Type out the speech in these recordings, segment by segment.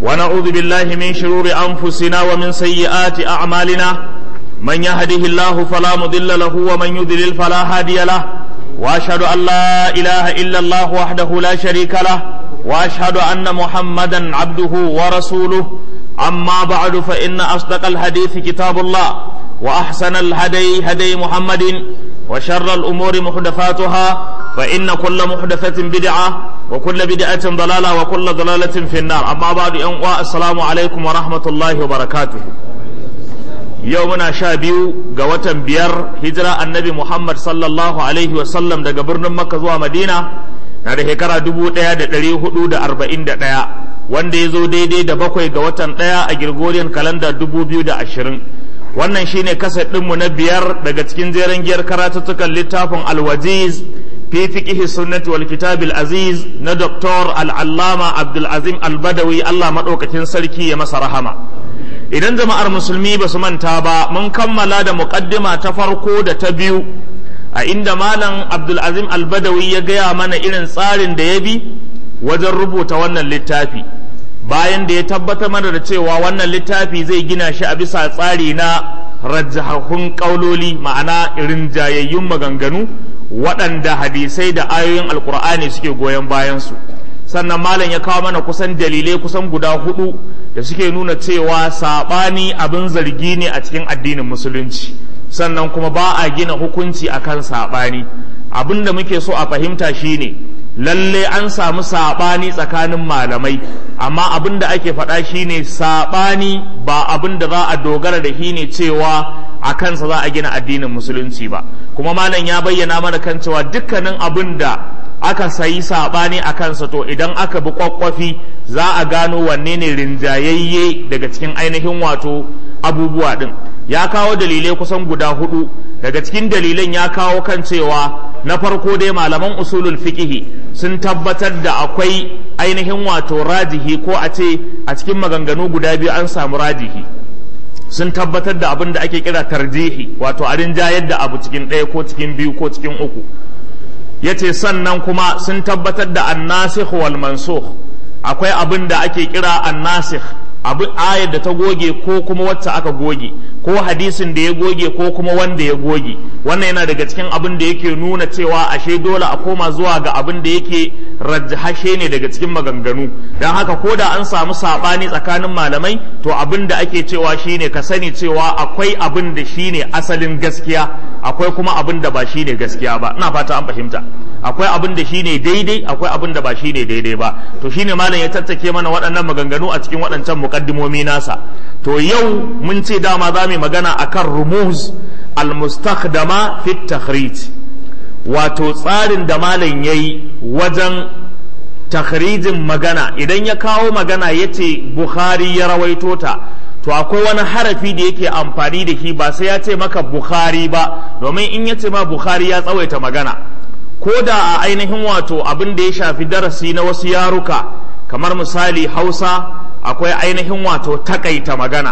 ونعوذ بالله من شرور أنفسنا ومن سيئات أعمالنا من يهده الله فلا مضل له ومن يضلل فلا هادي له وأشهد أن لا إله إلا الله وحده لا شريك له وأشهد أن محمدا عبده ورسوله أما بعد فإن أصدق الحديث كتاب الله وأحسن الهدي هدي محمد وشر الأمور محدثاتها فإن كل محدثة بدعة وكل بدعة ضلالة وكل ضلالة في النار أما بعد السلام عليكم ورحمة الله وبركاته يومنا شابيو قوة بير هجرة النبي محمد صلى الله عليه وسلم دا قبرن مكة زوا مدينة na da shekara dubu ɗaya da ɗari hudu da arba'in da ɗaya wanda ya zo daidai da bakwai ga watan ɗaya a Gregorian kalanda dubu biyu da ashirin wannan shine kaset ɗinmu na biyar daga cikin jeren giyar karatuttukan littafin alwajiz fi fiqhi sunnati wal kitabil aziz na doktor al'allama abdulazim albadawi allah maɗaukakin sarki ya masa rahama idan jama'ar musulmi ba su manta ba mun kammala da muƙaddima ta farko da ta biyu a inda malam abdulazim albadawi ya gaya mana irin tsarin da ya bi wajen rubuta wannan littafi bayan da ya tabbatar mana da cewa wannan littafi zai gina shi a bisa tsari na rajahahun ƙauloli ma'ana irin jayayyun maganganu waɗanda hadisai da ayoyin alkur'ani suke goyon bayansu sannan malam ya kawo mana kusan dalilai kusan guda hudu da suke nuna cewa saɓani abin zargi ne a cikin addinin musulunci sannan kuma ba a gina hukunci akan saɓani abin da muke so a fahimta shine lalle an samu saɓani tsakanin malamai amma abin da ake faɗa shine saɓani ba abin da za a dogara da shi ne cewa a kansa za a gina addinin musulunci ba kuma malam ya bayyana mana kan cewa dukkanin abin da aka sayi saɓani a kansa to idan aka bi kwakwafi za a gano wanne ne rinjayayye daga cikin ainihin wato abubuwa ɗin ya kawo dalilai kusan guda hudu daga cikin dalilan ya kawo kan cewa na farko dai malaman usulul fiqihi sun tabbatar da akwai ainihin wato rajihi ko a ce a cikin maganganu guda biyu an samu rajihi sun tabbatar da abin da ake kira tarjihi wato a rinjayar da abu cikin ɗaya ko cikin biyu ko cikin uku ya ce sannan kuma sun tabbatar da annasikh wal mansukh akwai abin da ake kira annasikh abin ayar da ta goge ko kuma wacce aka goge ko hadisin da ya goge ko kuma wanda ya goge wannan yana daga cikin abin da yake nuna cewa ashe dole a koma zuwa ga abin da yake rajahashe ne daga cikin maganganu don haka ko da an samu sabani tsakanin malamai to abin da ake cewa shine ka sani cewa akwai abin da shine asalin gaskiya akwai kuma abin da ba shine gaskiya ba ina fata an fahimta akwai abin da shine daidai akwai abin da ba shine daidai ba to shine malam ya tattake mana waɗannan maganganu a cikin waɗancan muqaddimomi nasa to yau mun ce dama za mu magana akan rumuz almustakhdama fi takhrij wato tsarin da malam yayi wajen takhrijin magana idan ya kawo magana yace bukhari ya rawaito ta to akwai wani harafi da yake amfani da shi ba sai ya ce maka bukhari ba domin in ya ce ma bukhari ya tsawaita magana ko da a ainihin wato abin da ya shafi darasi na wasu yaruka kamar misali hausa akwai ainihin wato takaita magana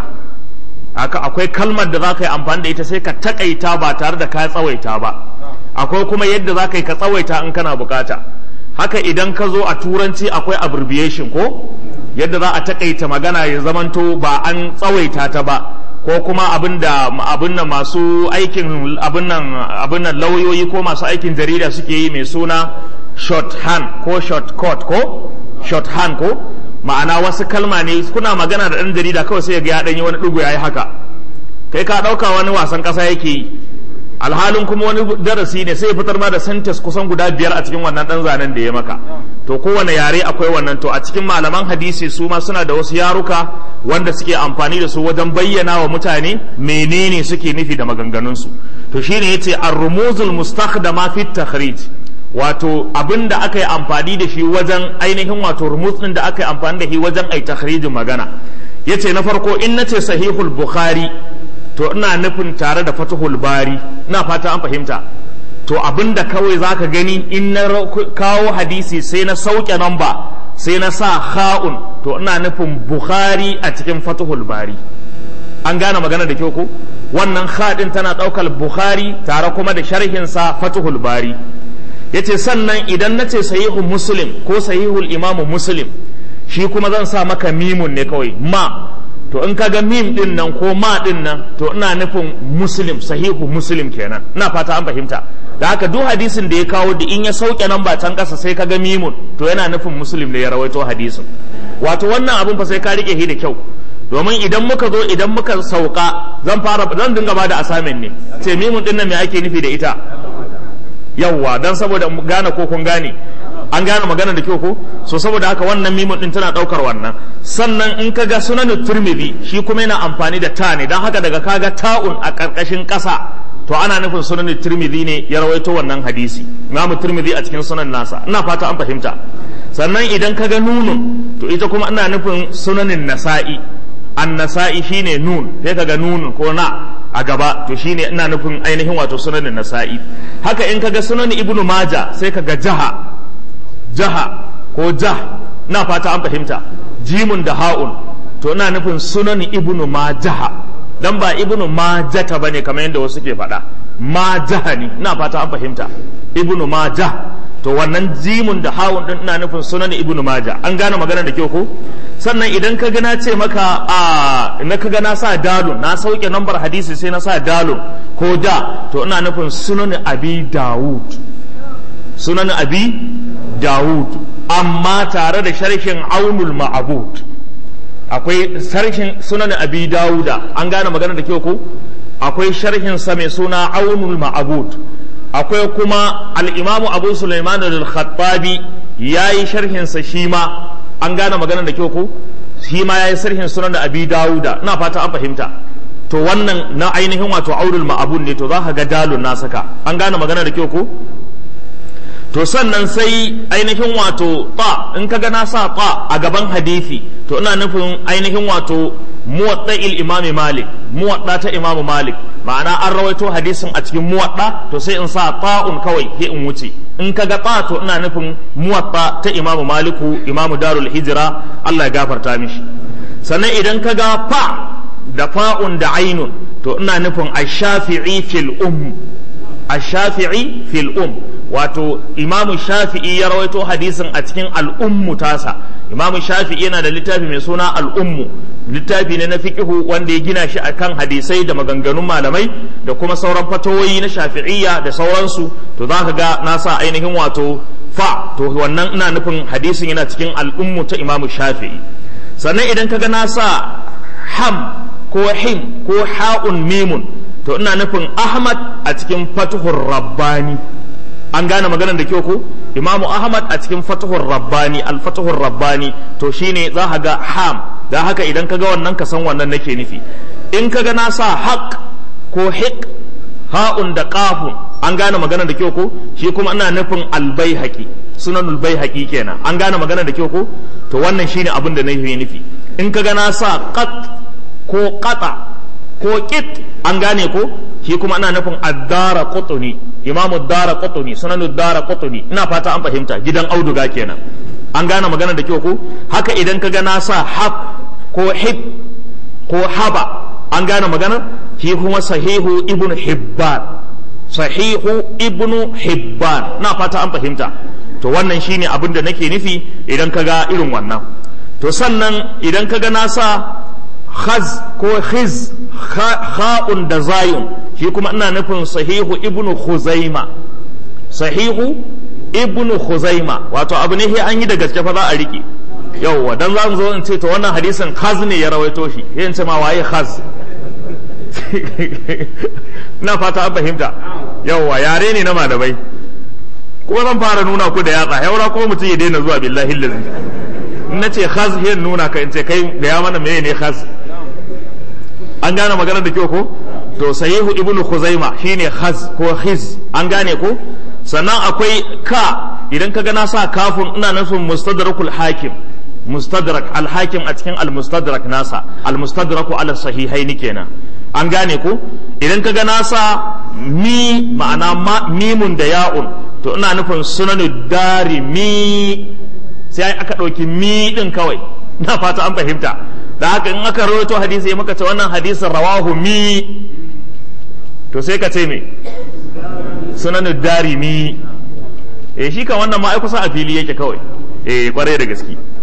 akwai kalmar da za ka yi amfani da ita sai ka takaita ba tare da ka tsawaita ba akwai kuma yadda za ka yi ka tsawaita in kana bukata haka idan ka zo a turanci akwai abbreviation ko yadda za a takaita magana ya zamanto ba an tsawaita ta ba ko kuma abin da abin nan masu aikin abin nan abin nan lauyoyi ko masu aikin jarida suke yi mai suna shorthand ko shortcut ko shorthand ko ma'ana wasu kalma ne kuna magana da ɗan jarida kawai sai ga ya ɗanyi wani ɗigo ya yi haka kai ka ɗauka wani wasan ƙasa yake yi alhalin kuma wani darasi ne sai ya fitar ma da sentence kusan guda biyar a cikin wannan ɗan zanen da ya maka to kowane yare akwai wannan to a cikin malaman hadisi su ma suna da wasu yaruka wanda suke amfani da su wajen bayyana wa mutane menene suke nufi da maganganunsu to shine yace ar-rumuzul mustakhdama fi takhrij wato abin da aka yi amfani da shi wajen ainihin wato rumuz din da aka yi amfani da shi wajen ai takhrijin magana yace na farko in nace sahihul bukhari to ina nufin tare da fatihul bari ina fata an fahimta to abin da kawai zaka gani in na kawo hadisi sai na sauke namba sai na sa ha'un to ina nufin bukhari a cikin fatihul bari an gane magana da kyau ko wannan haɗin tana ɗaukar bukhari tare kuma da sharhinsa fatihul bari yace sannan idan nace sahihu muslim ko sahihul imamu muslim shi kuma zan sa maka mimun ne kawai ma to in kaga mim din nan ko ma din nan to ina nufin muslim sahihu muslim kenan ina fata an fahimta da haka duk hadisin da ya kawo da in ya sauke nan ba can kasa sai kaga mimun to yana nufin muslim ne ya rawaito hadisin wato wannan abun fa sai ka rike shi da kyau domin idan muka zo idan muka sauka zan fara zan dinga bada assignment ne ce mimun din nan me ake nufi da ita yawwa dan saboda gane ko kun gane an gane magana da kyau ko so saboda haka wannan mimun din tana daukar wannan sannan in ka ga sunan turmidi shi kuma yana amfani da ta ne dan haka daga kaga ta'un a karkashin kasa to ana nufin sunan turmidi ne ya rawaito wannan hadisi imam turmidi a cikin sunan nasa ina fata an fahimta sannan idan ka ga nunun to ita kuma ina nufin sunanin nasa'i an nasa'i shine nun sai ka ga nunun ko na a gaba to shine ina nufin ainihin wato sunanin nasa'i haka in ka ga sunan ibnu maja sai ka ga jaha jaha ko jah na fata an fahimta jimun da ha'un to ina nufin sunan ibnu majaha dan ba ibnu majata bane kamar yadda wasu ke faɗa majaha ne ina fata an fahimta ibnu majah to wannan jimun da ha'un din ina nufin sunan ibnu maja an gane magana da kyau ko sannan idan ka gana ce maka a na ka gana sa dalun na sauke nambar hadisi sai na sa dalun ko da to ina nufin sunan abi dawud sunan abi Dawud amma tare da sharhin aunul ma'abud akwai sharhin sunan abi Dawuda an gane magana da kyau ko akwai sharhin sa mai suna aunul ma'abud akwai kuma al-imamu abu sulaiman al-khattabi yayi sharhin sa shi ma an gane magana da kyau ko shi ma yayi sharhin sunan abi Dawuda ina fata an fahimta to wannan na ainihin wato aunul ma'abud ne to za ka ga dalun na saka an gane magana da kyau ko to sannan sai ainihin wato ta in ka na sa ta a gaban hadisi to ina nufin ainihin wato muwadda'il imami malik muwadda ta imamu malik ma'ana an rawaito hadisin a cikin muwadda to sai in sa ta'un kawai sai in wuce in ka ga ta to ina nufin muwadda ta imamu maliku imamu darul hijira Allah ya gafarta mishi sannan idan ka ga fa da fa'un da ainun to ina nufin ash-shafi'i fil um ash-shafi'i fil um wato imamu shafi'i ya rawaito hadisin a cikin al'ummu tasa imamu shafi'i yana da littafi mai suna al'ummu littafi ne na fiqihu wanda ya gina shi akan hadisai da maganganun malamai da kuma sauran fatawoyi na shafi'iyya da sauransu to za ka ga na sa ainihin wato fa to wannan ina nufin hadisin yana cikin al'ummu ta imamu shafi'i sannan idan ka ga na sa ham ko him ko ha'un mimun to ina nufin ahmad a cikin fatuhur rabbani an gane maganar da kyau ko imamu ahmad a cikin fatahur rabbani al-fatahur rabbani to shine za ka ga ham da haka idan ka ga wannan ka san wannan nake nufi in ka ga na sa haq ko hiq ha'un da qafun an gane maganar da kyau ko shi kuma ina nufin al-baihaqi sunanul baihaqi kenan an gane maganar da kyau ko to wannan shine abin da nake nufi in ka ga na sa qat ko qata ko qit an gane ko shi kuma ana nufin addara qutni imamu dara qutni sunanu dara qutni ina fata an fahimta gidan auduga kenan an gane magana da kyau ko haka idan ka ga na sa hab ko hib ko haba an gane magana shi kuma sahihu ibn hibban sahihu ibn hibban na fata an fahimta to wannan shine abin da nake nufi idan ka ga irin wannan to sannan idan ka ga na sa khaz ko khiz kha'un da zayun shi kuma ina nufin sahihu ibnu khuzaima sahihu ibnu khuzaima wato abu ne an yi da gaske fa za a rike yauwa dan za mu zo in ce to wannan hadisin khaz ne ya rawaito shi yin ce ma waye khaz ina fata an fahimta yauwa yare ne na malamai kuma zan fara nuna ku da yatsa yaura kuma mutum ya daina zuwa billahi lazi in na ce khaz yin nuna ka in ce kai da ya mana meye ne khaz an gane magana da kyau ko to sahihu ibnu khuzaima shine khaz ko khiz an gane ko sannan akwai ka idan ka na sa kafin ina nufin mustadrakul hakim mustadrak al-hakim a cikin al-mustadrak nasa al-mustadraku ala sahihaini kenan an gane ko idan ka ga nasa mi ma'ana mimun da ya'un to ina nufin sunanu dari mi sai aka ɗauki mi ɗin kawai na fata an fahimta da haka in aka rawaito hadisi ya maka ce wannan hadisin rawahu mi to sai ka ce me sunanu dari mi eh shi kan wannan ma ai kusa a fili yake kawai eh kwarai da gaske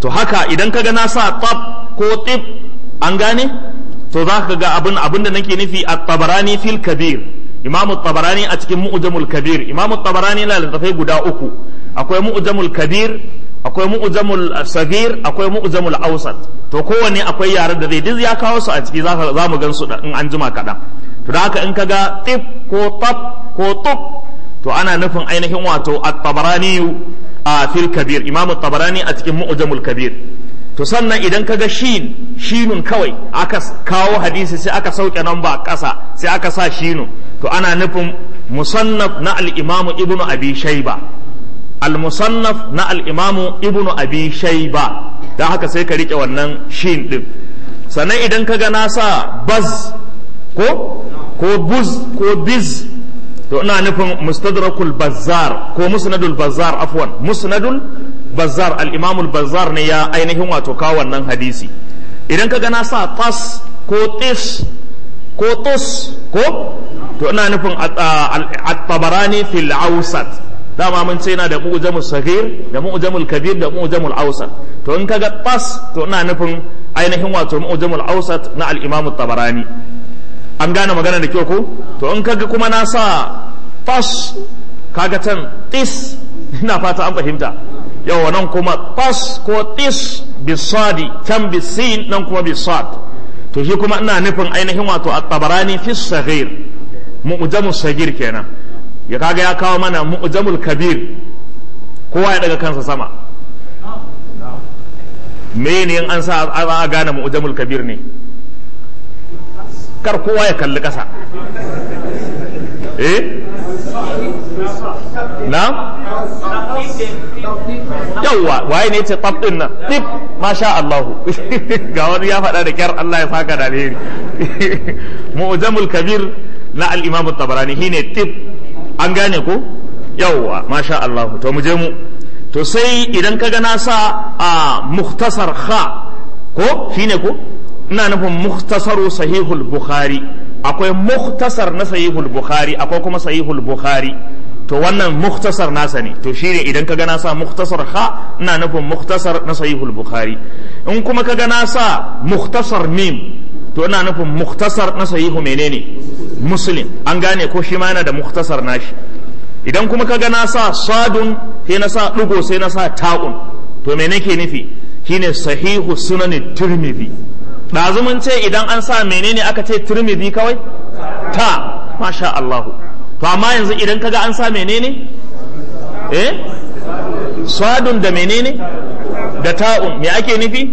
to haka idan kaga na sa tab ko tib an gane to za ka ga abin abin da nake nufi a tabarani fil kabir imam tabarani a cikin mu'jamul kabir imam tabarani yana littafai guda uku akwai mu'jamul kabir akwai mu'jamul sagir akwai mu'jamul awsat to kowanne akwai yaren da zai duk ya kawo su a ciki za mu gan su in an jima kaɗan to da haka in kaga tib ko tab ko tub to ana nufin ainihin wato at-tabarani a fil kabir imam tabarani a cikin mu'jamul kabir to sannan idan kaga shin shinun kawai aka kawo hadisi sai aka sauke nan ba ƙasa sai aka sa shinu to ana nufin musannaf na al-imamu ibnu abi shayba al-musannaf na al-imamu ibnu abi shayba dan haka sai ka rike wannan shin din sannan idan kaga na sa baz ko ko buz ko biz to ina nufin mustadrakul bazzar ko musnadul bazzar afwan musnadul bazzar al-imam al-bazzar ne ya ainihin wato kawo wannan hadisi idan ka na sa tas ko tis ko tus ko to ina nufin at-tabarani fil awsat dama mun ce yana da mu'jamul saghir da mu'jamul kabir da mu'jamul awsat to in kaga tas to ina nufin ainihin wato mu'jamul awsat na al-imam at-tabarani an gane magana da kyau ko to in kaga kuma na sa tas kaga can tis ina fata an fahimta yawa nan kuma tas ko tis bisadi can bisin nan kuma bisad to shi kuma ina nufin ainihin wato at-tabarani fi saghir mu'jamul sagir kenan ya kaga ya kawo mana mu'jamul kabir kowa ya daga kansa sama me ne in an sa a gane mu'jamul kabir ne kar kowa ya kalli ƙasa eh na yawwa waye ne ce tab din nan tip masha Allah ga wani ya faɗa da kyar Allah ya saka da alheri mu'jamul kabir na al-imam at-tabarani shine tip an gane ko yawwa masha Allah to mu je mu to sai idan kaga na sa a mukhtasar kha ko shine ko ina nufin mukhtasaru sahihul bukhari akwai mukhtasar na sahihul bukhari akwai kuma sahihul bukhari to wannan mukhtasar nasa ne to shine idan kaga na sa mukhtasar kha ina nufin mukhtasar na sahihul bukhari in kuma kaga na sa mukhtasar mim to ina nufin mukhtasar na sahihu menene muslim an gane ko shi ma yana da mukhtasar nashi idan kuma kaga na sa sadun sai na sa dugo sai na sa ta'un to me nake nufi shine sahihu sunan tirmidhi ɗazu mun ce idan an sa menene aka ce tirmidhi kawai ta masha Allahu to amma yanzu idan kaga an sa menene eh sadun da menene da ta'un me ake nufi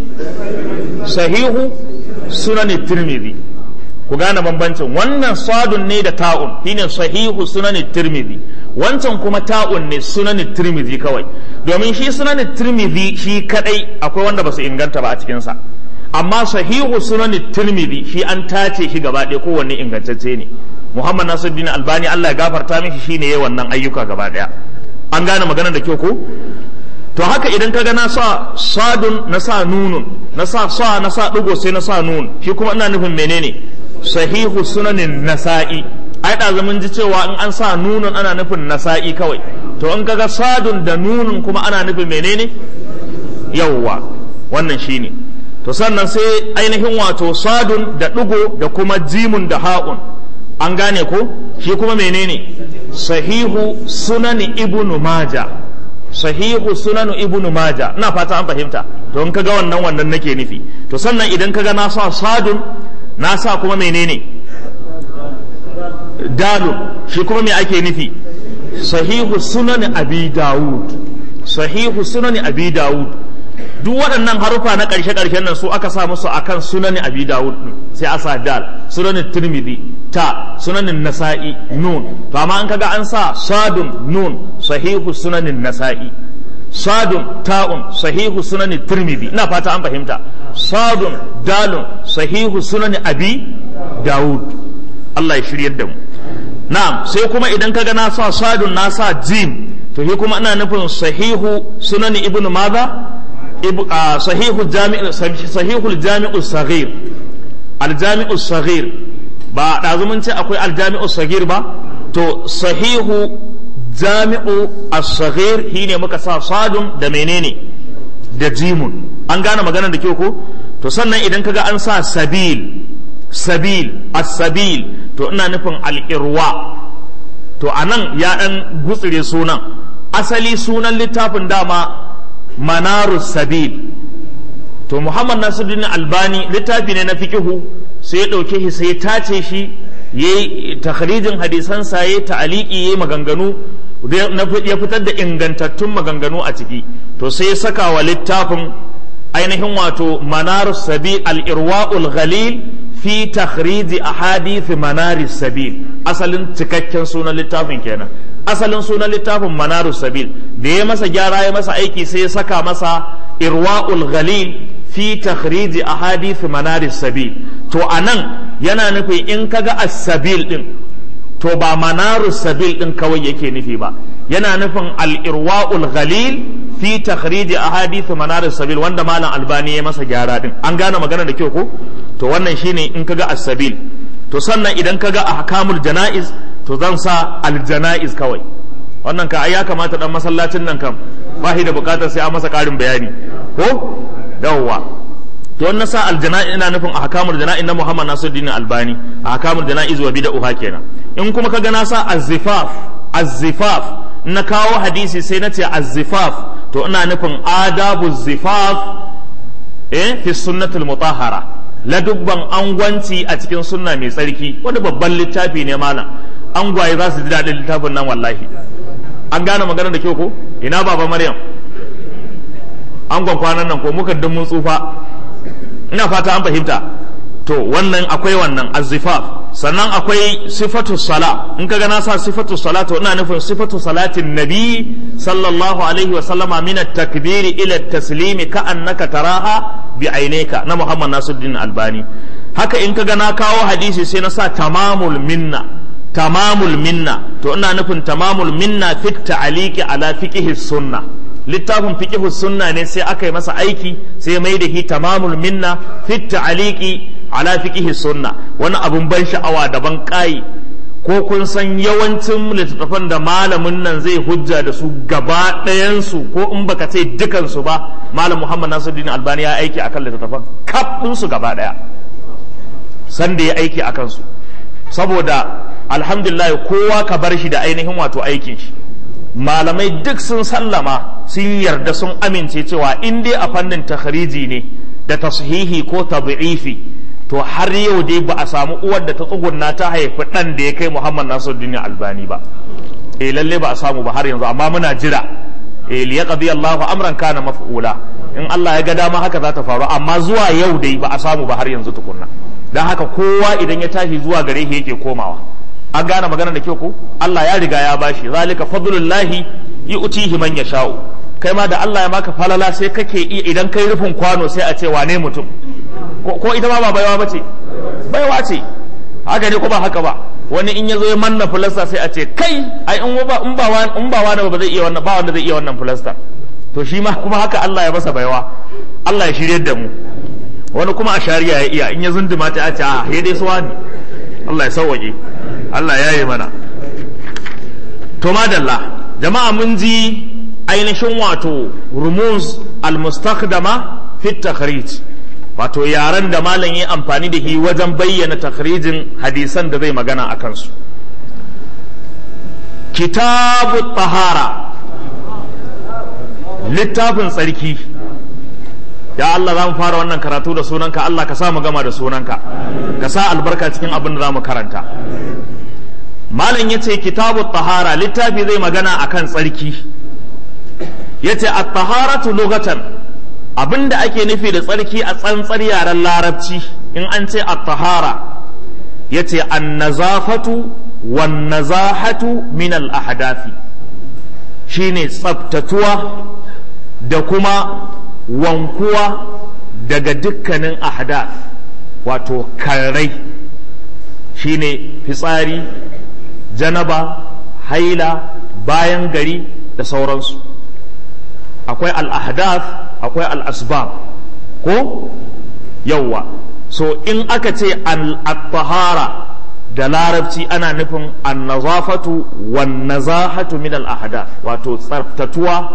sahihu sunan tirmidhi ku gane bambancin wannan sadun ne da ta'un shine sahihu sunan tirmidhi wancan kuma ta'un ne sunan tirmidhi kawai domin shi sunan tirmidhi shi kadai akwai wanda ba su inganta ba a cikinsa amma sahihu sunan tirmidhi shi an tace shi gaba ɗaya kowanne ingantacce ne muhammad nasiruddin albani allah ya gafarta mishi shine yayi wannan ayyuka gaba ɗaya an gane maganar da kyau ko to haka idan kaga na sa sadun na sa nunun na sa sa na sa digo sai na sa nun shi kuma ina nufin menene sahihu sunanin nasa'i ai da zaman ji cewa in an sa nunun ana nufin nasa'i kawai to in kaga sadun da nunun kuma ana nufin menene yawwa wannan shine to sannan sai ainihin wato sadun da ɗigo da kuma jimun da ha'un an gane ko shi kuma menene sahihu sunani ibnu maja sahihu sunanu ibnu maja ina fata an fahimta to in kaga wannan wannan nake nufi to sannan idan kaga na sa sadun na sa kuma menene dalun shi kuma me ake nufi sahihu sunani abi dawud sahihu sunani abi dawud duk waɗannan harufa na ƙarshe ƙarshen nan su aka sa musu akan sunanin abi dawud sai a sa dal sunanin tirmidhi ta sunanin nasa'i nun to amma an kaga an sa sadun nun sahihu sunanin nasa'i sadun ta'un sahihu sunanin tirmidhi ina fata an fahimta sadun dalun sahihu sunanin abi dawud Allah ya shiryar da mu na'am sai kuma idan kaga na sa sadun na sa jim to shi kuma ina nufin sahihu sunanin ibnu madha صحيح الجامع صحيح الجامع الصغير الجامع الصغير ba ɗazu mun ce akwai aljami'u sagir ba to sahihu jami'u as-saghir shine muka sa sadun da menene da jimun an gane maganar da kyau ko to sannan idan kaga an sa sabil sabil as-sabil to ina nufin al-irwa to anan ya dan gutsire sunan asali sunan littafin dama manarus sabil to muhammad nasiruddin albani littafi ne na fikihu sai ya ɗauke shi sai ya tace shi ya yi takhrijin hadisansa ya yi ta'aliki ya yi maganganu ya fitar da ingantattun maganganu a ciki to sai ya saka wa littafin ainihin wato manarus sabil al-irwa'ul ghalil fi takhriji ahadith manaris sabil asalin cikakken sunan littafin kenan asalin sunan littafin manarus sabil da ya masa gyara ya masa aiki sai ya saka masa irwa'ul ghalil fi takhriji ahadith manaris sabil to anan yana nufin in kaga as-sabil din to ba manarus sabil din kawai yake nufi ba yana nufin al-irwa'ul ghalil fi takhriji ahadith manaris sabil wanda malam albani ya masa gyara din an gane magana da kyau ko to wannan shine in kaga as-sabil to sannan idan kaga ahkamul janaiz to zan sa al-janaiz kawai wannan ka ai ya kamata dan masallacin nan kam ba shi da bukatar sai an masa karin bayani ko yawwa to wannan sa aljana'i ina nufin ahkamul jana'i na Muhammad Nasiruddin Albani ahkamul jana'iz wa bid'ah kenan in kuma kaga na sa az-zifaf az-zifaf na kawo hadisi sai na ce az-zifaf to ina nufin adabu zifaf eh fi sunnatul mutahhara ladubban angwanci a cikin sunna mai tsarki wani babban littafi ne malam angwaye za su ji daɗin littafin nan wallahi an gane magana da kyau ko ina baba maryam angon kwanan nan ko muka dun mun tsufa ina fata an fahimta to wannan akwai wannan azzifaf sannan akwai sifatu sala in kaga na sa sifatu sala to ina nufin sifatu salatin nabi sallallahu alaihi wa sallama min at-takbir ila at-taslim ka annaka taraha bi aineka na Muhammad Nasiruddin Albani haka in kaga na kawo hadisi sai na sa tamamul minna tamamul minna to ina nufin tamamul minna fi ta'liqi ala fiqhi sunna littafin fiqhi sunna ne sai aka yi masa aiki sai mai da hi tamamul minna fi ta'liqi ala fiqhi sunna wani abun ban sha'awa daban kai ko kun san yawancin littattafan da malamin nan zai hujja da su gaba ɗayansu ko in baka ce dukansu ba malam muhammad nasiruddin albani ya aiki akan littattafan kaf su gaba ɗaya sanda ya aiki akan su saboda alhamdulillah kowa ka bar shi da ainihin wato aikin shi malamai duk sun sallama sun yarda sun amince cewa in dai a fannin takhriji ne da tashihi ko tad'ifi to har yau dai ba a samu uwar da ta tsugunna ta haifi dan da ya kai Muhammad Nasiruddin Albani ba eh lalle ba a samu ba har yanzu amma muna jira eh li yaqdi Allahu amran kana maf'ula in Allah ya ga dama haka za ta faru amma zuwa yau dai ba a samu ba har yanzu tukunna dan haka kowa idan ya tashi zuwa gare shi yake komawa an gane magana da kyau ko Allah ya riga ya bashi zalika fadlullahi yu'tihi man yasha'u kai ma da Allah ya maka falala sai kake iya idan kai rufin kwano sai a ce wane mutum ko ita ma ba baiwa bace baiwa ce haka ne ko ba haka ba wani in ya zo ya manna filasta sai a ce kai ai in ba in ba in ba wani ba zai iya wannan ba wanda zai iya wannan filasta to shi ma kuma haka Allah ya masa baiwa Allah ya shirye da mu wani kuma a shari'a ya iya in ya zunduma ta a ce a he dai suwa ne Allah ya sauwaƙe Allah ya yi mana to madalla jama'a mun ji ainihin wato rumuz al-mustakdama fi takhrij wato yaren da malam yi amfani da shi wajen bayyana takhrijin hadisan da zai magana a kansu kitabu tahara littafin tsarki ya Allah za mu fara wannan karatu da sunanka Allah ka sa mu gama da sunanka ka sa albarka cikin abin da za mu karanta malam ya ce kitabu tahara littafi zai magana akan tsarki ya ce a taharatu lugatan abin da ake nufi da tsarki a tsantsar yaren larabci in an ce a tahara ya ce an nazafatu wan nazahatu min al ahdafi shine tsabtatuwa da kuma wankuwa daga dukkanin ahdaf wato karrai shine fitsari janaba haila bayan gari da sauransu akwai al-ahdaf akwai al-asbab ko yawwa so in aka ce al-tahara da larabci ana nufin an-nazafatu wan nazahatu min al-ahdaf wato tsaftatuwa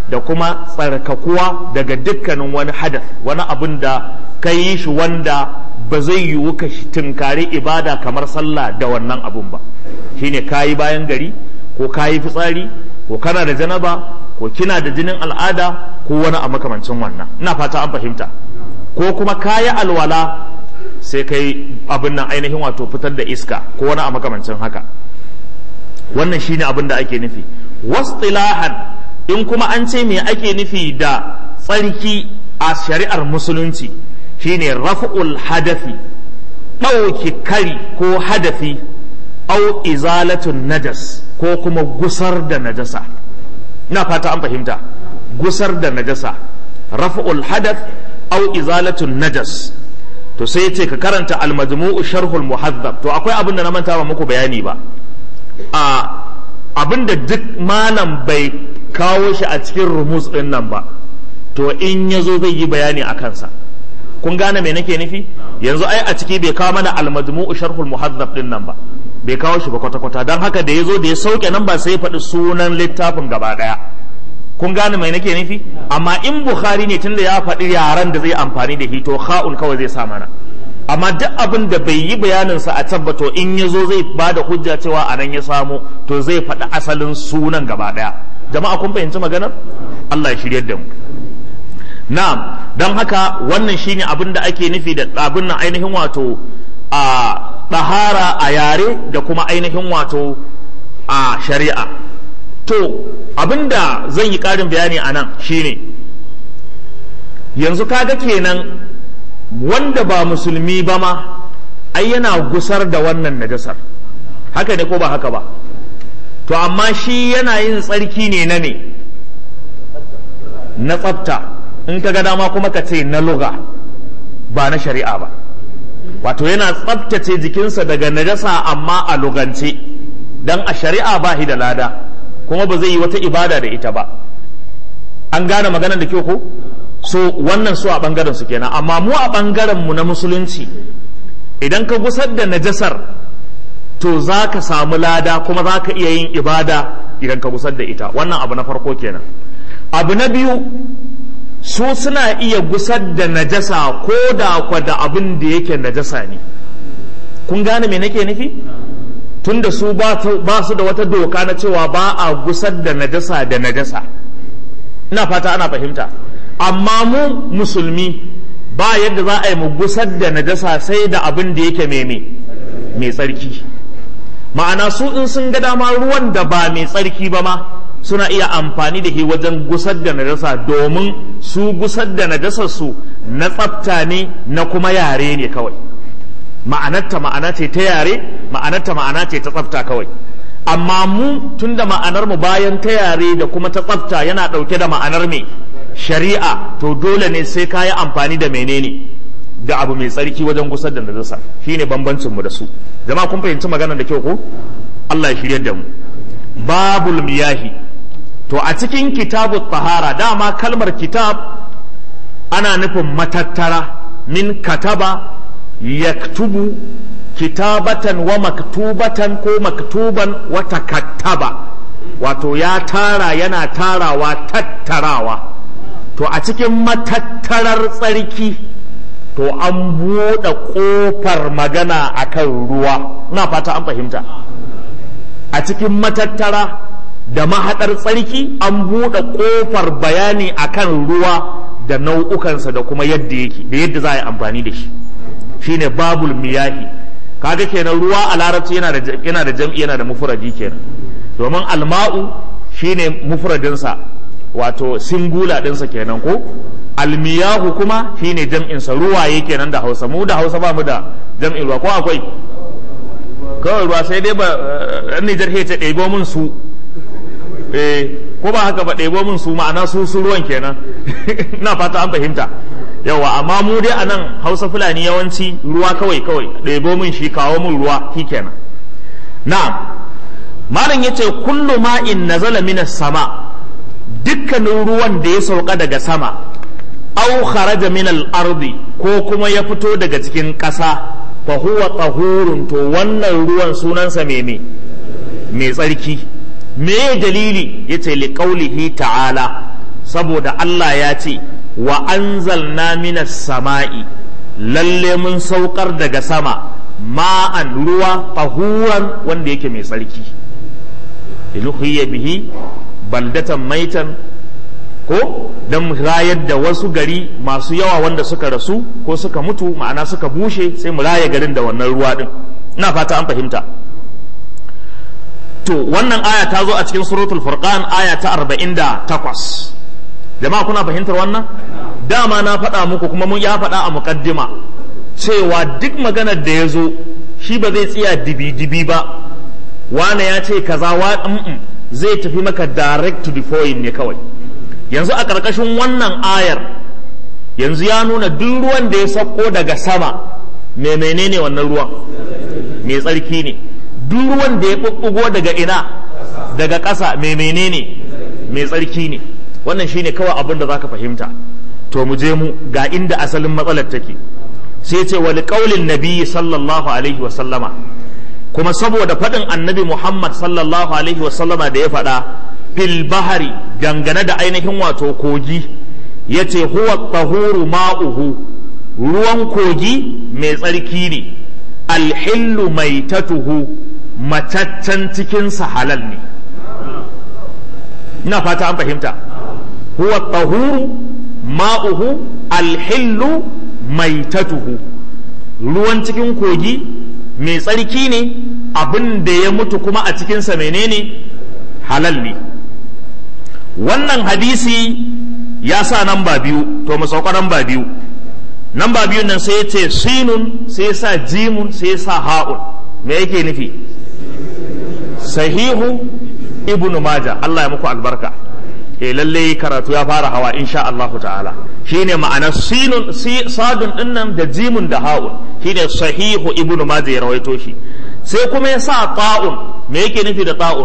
da kuma tsarkakuwa daga dukkanin wani hadath wani abin da ka yi shi wanda ba zai yiwu ka tunkari ibada kamar sallah da wannan abun ba shine kayi bayan gari ko kayi fitsari ko kana da janaba ko kina da jinin al'ada ko wani a makamancin wannan ina fata an fahimta ko kuma kayi alwala sai kai abin nan ainihin wato fitar da iska ko wani a makamancin haka wannan shine abin da ake nufi wastilahan in kuma an ce me ake nufi da tsarki a shari'ar musulunci shine raf'ul hadafi ɗauki kari ko hadafi au izalatun najas ko kuma gusar da najasa ina fata an fahimta gusar da najasa raf'ul hadath au izalatun najas to sai ce ka karanta al-majmu'u sharhul muhazzab to akwai abin da na manta ba muku bayani ba a abin da duk malam bai kawo shi a cikin rumus din nan ba to in yazo zai yi bayani a kansa kun gane me nake nufi yanzu ai a ciki bai kawo mana al-majmu'u sharhul muhazzab din nan ba bai kawo shi ba kwata-kwata don haka da ya zo da ya sauke nan ba sai ya faɗi sunan littafin gaba ɗaya kun gane mai nake nufi amma in bukhari ne tunda ya faɗi yaran da zai amfani da hito kha'un kawai zai sa mana amma duk abin da bai yi bayaninsa a tabbato in ya zo zai ba da hujja cewa a nan ya samu to zai faɗi asalin sunan gaba ɗaya jama'a kun fahimci maganar Allah ya shiryar da mu na'am don haka wannan shine abin da ake nufi da abin nan ainihin wato a ɗahara a yare da kuma ainihin wato a shari'a to abinda zan yi ƙarin bayani a nan shine yanzu kaga kenan wanda ba musulmi ba ma ai yana gusar da wannan najasar haka ne ko ba haka ba to amma shi yana yin tsarki ne na ne na tsafta in ka ga dama kuma ka ce na luga ba na shari'a ba wato yana tsabtace jikinsa daga najasa amma a lugance dan a shari'a ba shi da lada kuma ba zai yi wata ibada da ita ba an gane maganar da kyau ko so wannan su a bangaren su kenan amma mu a bangaren mu na musulunci idan ka gusar da najasar to za ka samu lada kuma za ka iya yin ibada idan ka gusar da ita wannan abu na farko kenan abu na biyu su suna iya gusar da najasa ko da kwa da abin da yake najasa ne kun gane me nake nufi tunda su ba su da wata doka na cewa ba a gusar da najasa da najasa ina fata ana fahimta amma mu musulmi ba yadda za a yi mu gusar da najasa sai da abin da yake meme mai tsarki ma'ana su in sun ga dama ruwan da ba mai tsarki ba ma suna iya amfani da shi wajen gusar da najasa domin su gusar da najasar su na tsafta ne na kuma yare ne kawai ma'anarta ma'ana ce ta yare ma'anarta ma'ana ce ta tsafta kawai amma mu tunda ma'anar mu bayan ta yare da kuma ta tsafta yana ɗauke da ma'anar me shari'a to dole ne sai ka yi amfani da menene da abu mai tsarki wajen gusar da najasa shine bambancin mu da su jama'a kun fahimci maganar da kyau ko Allah ya shiryar da mu babul miyahi to a cikin kitabu tahara dama kalmar kitab ana nufin matattara min kataba yaktubu kitabatan wa maktubatan ko maktuban wa takattaba wato ya tara yana tarawa tattarawa to a cikin matattarar tsarki to an buɗe ƙofar magana akan ruwa na fata an fahimta a cikin matattara da mahaɗar tsarki an buɗe ƙofar bayani akan ruwa da nau'ukansa da kuma yadda yake da yadda za a yi amfani da shi shine babul miyahi kaga kenan ruwa a larabci yana da yana da jam'i yana da mufradi kenan domin alma'u shine mufradinsa wato singula ɗinsa kenan ko almiyahu kuma shine jam'insa ruwaye kenan da hausa mu da hausa ba mu da jam'in ruwa ko akwai kawai ruwa sai dai ba ɗan nijar ta ɗebo min su eh ko ba haka ba ɗebo min su ma'ana su su ruwan kenan ina fata an fahimta yawa amma mu dai a nan hausa fulani yawanci ruwa kawai kawai ɗebo min shi kawo min ruwa shi kenan na'am malam yace kullu ma'in nazala minas sama dukkanin ruwan da ya sauka daga sama au kharaja min al-ardi ko kuma ya fito daga cikin ƙasa fa huwa tahurun to wannan ruwan sunansa mene mai tsarki me dalili yace li qaulihi ta'ala saboda Allah ya ce wa anzalna minas sama'i lalle mun saukar daga sama ma'an ruwa tahuran wanda yake mai tsarki iluhiyya bihi baldatan maitan ko don rayar da wasu gari masu yawa wanda suka rasu ko suka mutu ma'ana suka bushe sai mu raya garin da wannan ruwa din ina fata an fahimta to wannan aya ta zo a cikin suratul furqan aya ta 48 jama'a kuna fahimtar wannan dama na faɗa muku kuma mun ya faɗa a muqaddima cewa duk maganar da ya zo shi ba zai tsaya dibi-dibi ba wane ya ce kaza wa zai tafi maka direct to the point ne kawai yanzu a ƙarƙashin wannan ayar yanzu ya nuna duk ruwan da ya sauko daga sama mai menene wannan ruwan mai tsarki ne duk ruwan da ya ɓuɓɓugo daga ina daga ƙasa mai menene mai tsarki ne wannan shine kawai abin da zaka fahimta to mu je mu ga inda asalin matsalar take sai ce wali qaulin nabiyyi sallallahu alaihi wa sallama kuma saboda faɗin annabi Muhammad sallallahu alaihi wa sallama da ya faɗa fil bahari dangane da ainihin wato kogi yace huwa tahuru ma'uhu ruwan kogi mai tsarki ne alhillu maitatuhu mataccen cikinsa halal ne ina fata an fahimta huwa tahuru ma'uhu alhillu maitatuhu ruwan cikin kogi mai tsarki ne abin da ya mutu kuma a cikinsa menene halal ne wannan hadisi ya sa namba biyu to mu sauka namba biyu namba biyun nan sai ya ce sinun sai ya sa jimun sai ya sa ha'un me yake nufi sahihu ibnu maja Allah ya muku albarka eh lalle karatu ya fara hawa insha Allah ta'ala shine ma'anar sinun sadun din nan da jimun da ha'un shine sahihu ibnu maja ya rawaito shi sai kuma ya sa ta'un me yake nufi da ta'un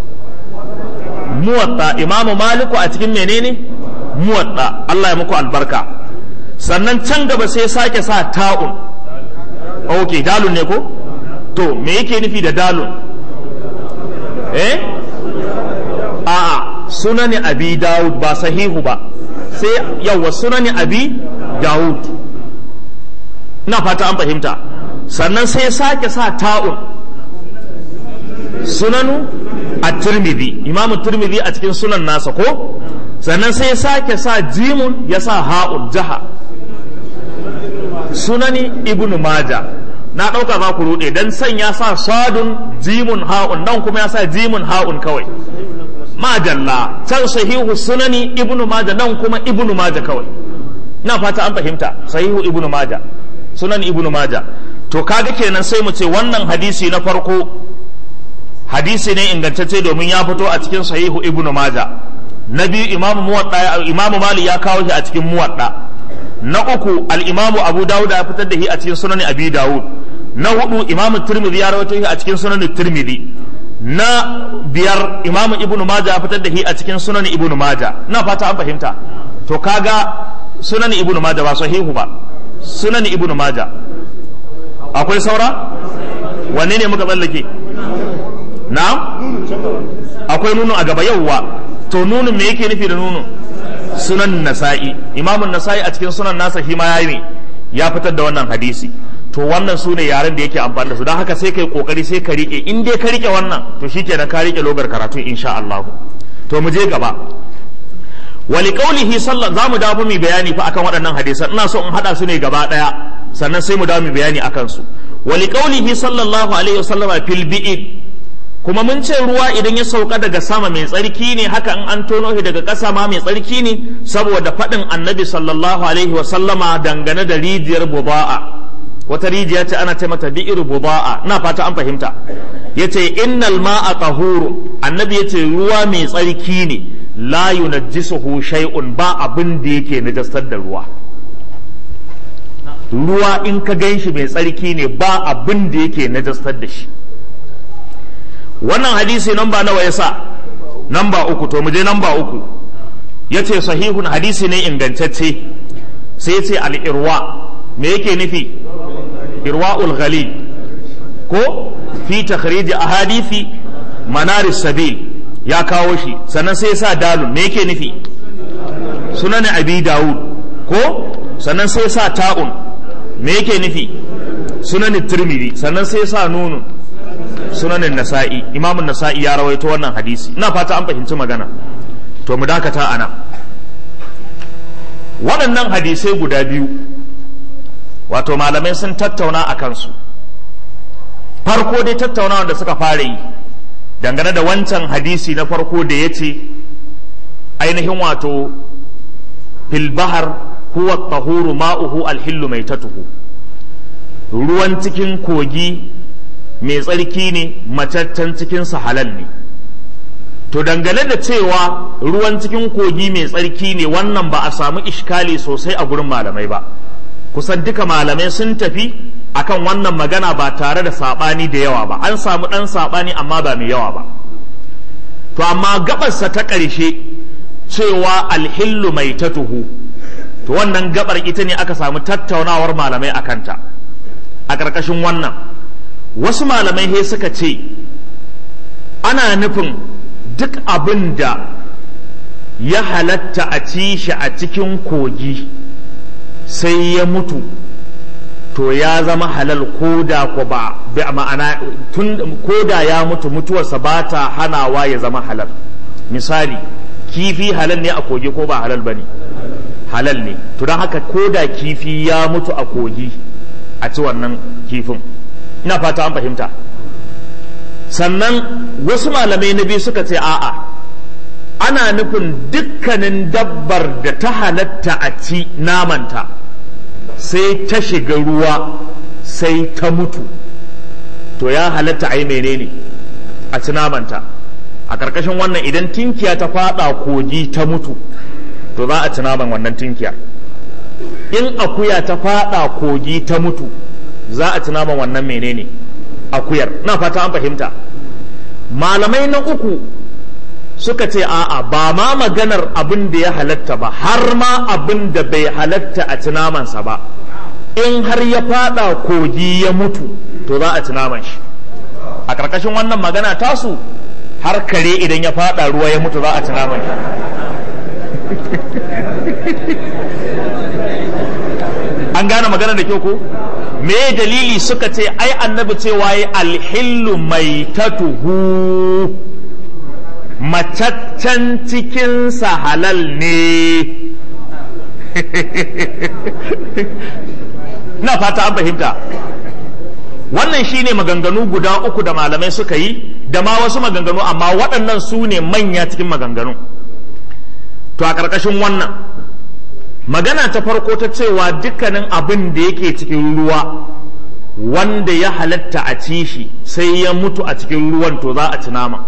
muwatta imamu maliku a cikin menene muwatta Allah ya muku albarka sannan can gaba sai sake sa ta'un ok dalun ne ko to me yake nufi da dalun eh a'a sunani abi dawud ba sahihu ba sai yawa sunani abi dawud na fata an fahimta sannan sai sake sa ta'un sunanu a tirmidhi imamu tirmidhi a cikin sunan nasa ko sannan sai sake sa jimun ya sa ha'un jaha sunani ibnu maja na ɗauka za ku ruɗe don san ya sa sadun jimun ha'un nan kuma ya sa jimun ha'un kawai majalla can sahihu sunani ibnu maja nan kuma ibnu maja kawai na fata an fahimta sahihu ibnu maja sunan ibnu maja to kaga kenan sai mu ce wannan hadisi na farko hadisi ne ingantacce domin ya fito a cikin sahihu ibnu maja na biyu imamu muwadda imamu mali ya kawo shi a cikin muwadda na uku al-imamu abu dawud ya fitar da shi a cikin sunan abi dawud na hudu imamu tirmidhi ya rawaito shi a cikin sunan tirmidhi na biyar imamu ibnu maja ya fitar da shi a cikin sunan ibnu maja na fata an fahimta to kaga sunan ibnu maja ba sahihu ba sunan ibnu maja akwai saura wanne ne muka tsallake na akwai nuno a gaba yauwa to nunin me yake nufi da nuno sunan nasa'i imamun nasa'i a cikin sunan nasa shi ma yayi ne ya fitar da wannan hadisi to wannan su ne yaren da yake amfani da su don haka sai kai kokari sai ka rike in dai ka rike wannan to shikenan ka rike logar karatu insha Allah to mu je gaba wali qaulihi sallallahu zamu dawo mu bayani fa akan waɗannan hadisan ina so in hada su ne gaba daya sannan sai mu dawo mu bayani akan su wali qaulihi sallallahu alaihi wasallama fil bi'id kuma mun ce ruwa idan ya sauka daga sama mai tsarki ne haka in an tono shi daga ƙasa ma mai tsarki ne saboda faɗin annabi sallallahu alaihi wasallama dangane da rijiyar buba'a wata rijiya ce ana ce mata bi'ir buba'a ina fata an fahimta yace innal ma'a tahuru annabi yace ruwa mai tsarki ne la yunajjisuhu shay'un ba abin da yake najastar da ruwa ruwa in ka gan shi mai tsarki ne ba abin da yake najastar da shi wannan hadisi namba nawa ya sa namba uku to mu je namba uku ya ce sahihun hadisi ne ingantacce sai ya ce al'irwa me yake nufi irwa'ul ghalil ko fi takhrij ahadithi manaris sabil ya kawo shi sannan sai ya sa dalun me yake nufi sunan abi dawud ko sannan sai sa ta'un me yake nufi sunan tirmidhi sannan sai sa nunun sunanin nasa'i imamun nasa'i ya rawaito wannan hadisi ina fata an fahimci magana to mu dakata ana waɗannan hadisai guda biyu wato malamai sun tattauna a kansu farko dai tattaunawa da suka fara yi dangane da wancan hadisi na farko da ya ce ainihin wato filbahar huwa tahuru ma'uhu alhillu mai tatuhu ruwan cikin kogi mai tsarki ne mataccen cikinsa halal ne to dangane da cewa ruwan cikin kogi mai tsarki ne wannan ba a samu ishkali sosai a gurin malamai ba kusan duka malamai sun tafi akan wannan magana ba tare da saɓani da yawa ba an samu ɗan saɓani amma ba mai yawa ba to amma gabarsa ta ƙarshe cewa alhillu mai tatuhu to wannan gabar ita ne aka samu tattaunawar malamai a kanta a ƙarƙashin wannan wasu malamai he suka ce ana nufin duk abin da ya halatta a ci shi a cikin kogi sai ya mutu to ya zama halal koda ko ba ma'ana tun koda ya mutu mutuwarsa ba ta hanawa ya zama halal misali kifi halal ne a kogi ko ba halal ba ne halal ne to don haka koda kifi ya mutu a kogi a ci wannan kifin ina fata an fahimta sannan wasu malamai na biyu suka ce a'a ana nufin dukkanin dabbar da ta halatta a ci namanta sai ta shiga ruwa sai ta mutu to ya halatta a yi menene a ci namanta a ƙarƙashin wannan idan tinkiya ta fada kogi ta mutu to za a ci naman wannan tinkiya in akuya ta fada kogi ta mutu za a ci naman wannan menene akuyar na fata an fahimta malamai na uku suka ce a'a ba ma maganar abin da ya halatta ba har ma abin da bai halatta a ci namansa ba in har ya fada kogi ya mutu to za a ci naman shi a ƙarƙashin wannan magana tasu har kare idan ya fada ruwa ya mutu za a ci naman shi an gane magana da kyau ko me dalili suka ce ai annabi cewa ya alhillu mai tatuhu mataccen cikinsa halal ne na fata an fahimta wannan shine maganganu guda uku da malamai suka yi da ma wasu maganganu amma waɗannan su ne manya cikin maganganu to a ƙarƙashin wannan magana ta farko ta cewa dukkanin abin da yake cikin ruwa wanda ya halatta a ci shi sai ya mutu a cikin ruwan to za a ci nama